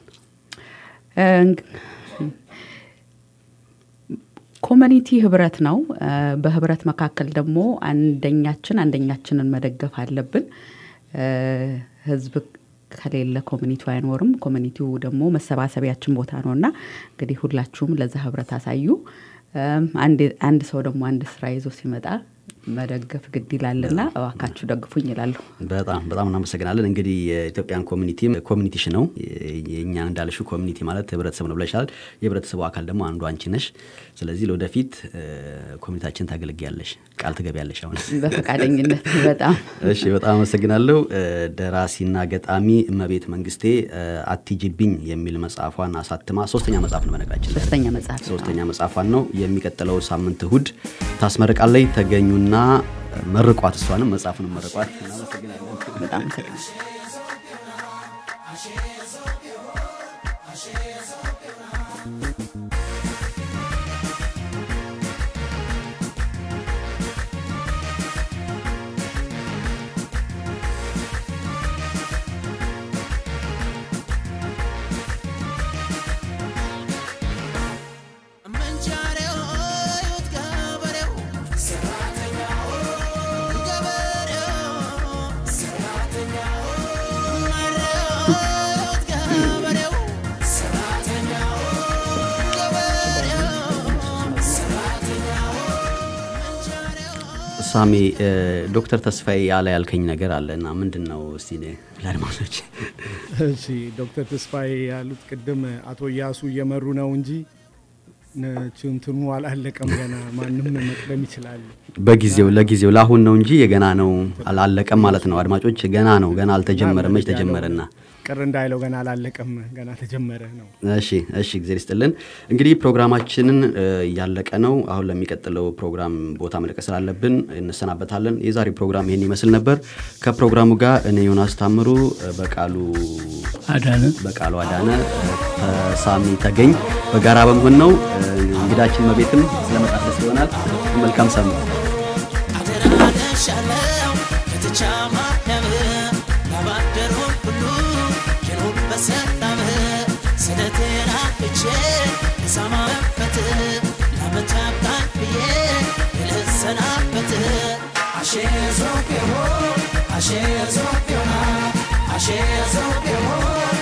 Speaker 13: ኮሚኒቲ ህብረት ነው። በህብረት መካከል ደግሞ አንደኛችን አንደኛችንን መደገፍ አለብን። ህዝብ ከሌለ ኮሚኒቲው አይኖርም። ኮሚኒቲው ደግሞ መሰባሰቢያችን ቦታ ነው እና እንግዲህ ሁላችሁም ለዛ ህብረት አሳዩ። አንድ ሰው ደግሞ አንድ ስራ ይዞ ሲመጣ መደገፍ ግድ ይላልና እባካችሁ ደግፉኝ ይላለሁ።
Speaker 5: በጣም በጣም እናመሰግናለን። እንግዲህ የኢትዮጵያን ኮሚኒቲም ኮሚኒቲሽ ነው የእኛ እንዳልሽው ኮሚኒቲ ማለት ህብረተሰብ ነው ብለሻል። የህብረተሰቡ አካል ደግሞ አንዱ አንቺ ነሽ። ስለዚህ ለወደፊት ኮሚኒታችን ታገለግያለሽ። ቃል ትገቢያለሽ አሁን?
Speaker 13: በፈቃደኝነት በጣም
Speaker 5: እሺ፣ በጣም አመሰግናለሁ። ደራሲና ገጣሚ እመቤት መንግስቴ አትጂብኝ የሚል መጽሐፏን አሳትማ ሶስተኛ መጽሐፍ ነው በነገራችን ላይ
Speaker 13: ሶስተኛ መጽሐፍ
Speaker 5: ሶስተኛ መጽሐፏን ነው የሚቀጥለው ሳምንት እሁድ ታስመርቃለች። ተገኙና መርቋት፣ እሷንም መጽሐፉንም መርቋት። እናመሰግናለን።
Speaker 13: በጣም አመሰግናለሁ።
Speaker 5: ሳሚ ዶክተር ተስፋዬ ያለ ያልከኝ ነገር አለ እና ምንድን ነው እስቲ ለአድማጮች
Speaker 9: እሺ ዶክተር ተስፋዬ ያሉት ቅድም አቶ እያሱ እየመሩ ነው እንጂ ችንትኑ አላለቀም ገና ማንም መቅደም ይችላል
Speaker 5: በጊዜው ለጊዜው ለአሁን ነው እንጂ የገና ነው አላለቀም ማለት ነው አድማጮች ገና ነው ገና አልተጀመረም መች ተጀመረና
Speaker 9: ቅር እንዳይለው ገና አላለቀም ገና ተጀመረ ነው
Speaker 5: እሺ እሺ ጊዜ ይስጥልን እንግዲህ ፕሮግራማችንን እያለቀ ነው አሁን ለሚቀጥለው ፕሮግራም ቦታ መልቀቅ ስላለብን እንሰናበታለን የዛሬ ፕሮግራም ይሄን ይመስል ነበር ከፕሮግራሙ ጋር እኔ ዮናስ ታምሩ በቃሉ
Speaker 7: አዳነ
Speaker 5: በቃሉ አዳነ ተሳሚ ተገኝ በጋራ በመሆን ነው እንግዳችን መቤትም ስለመጣት ደስ ይሆናል መልካም ሳምንት
Speaker 6: አደራደሻለው ከተቻማ ያም ላባደሩ ሁሉ የኖር በሰላም ስለቴና እቼ ለሳማበት ለመቻብታን ብዬ ልሰናበት አሼ ዞቄሆ አሼ ዞቄሆ አሼ ዞቄሆ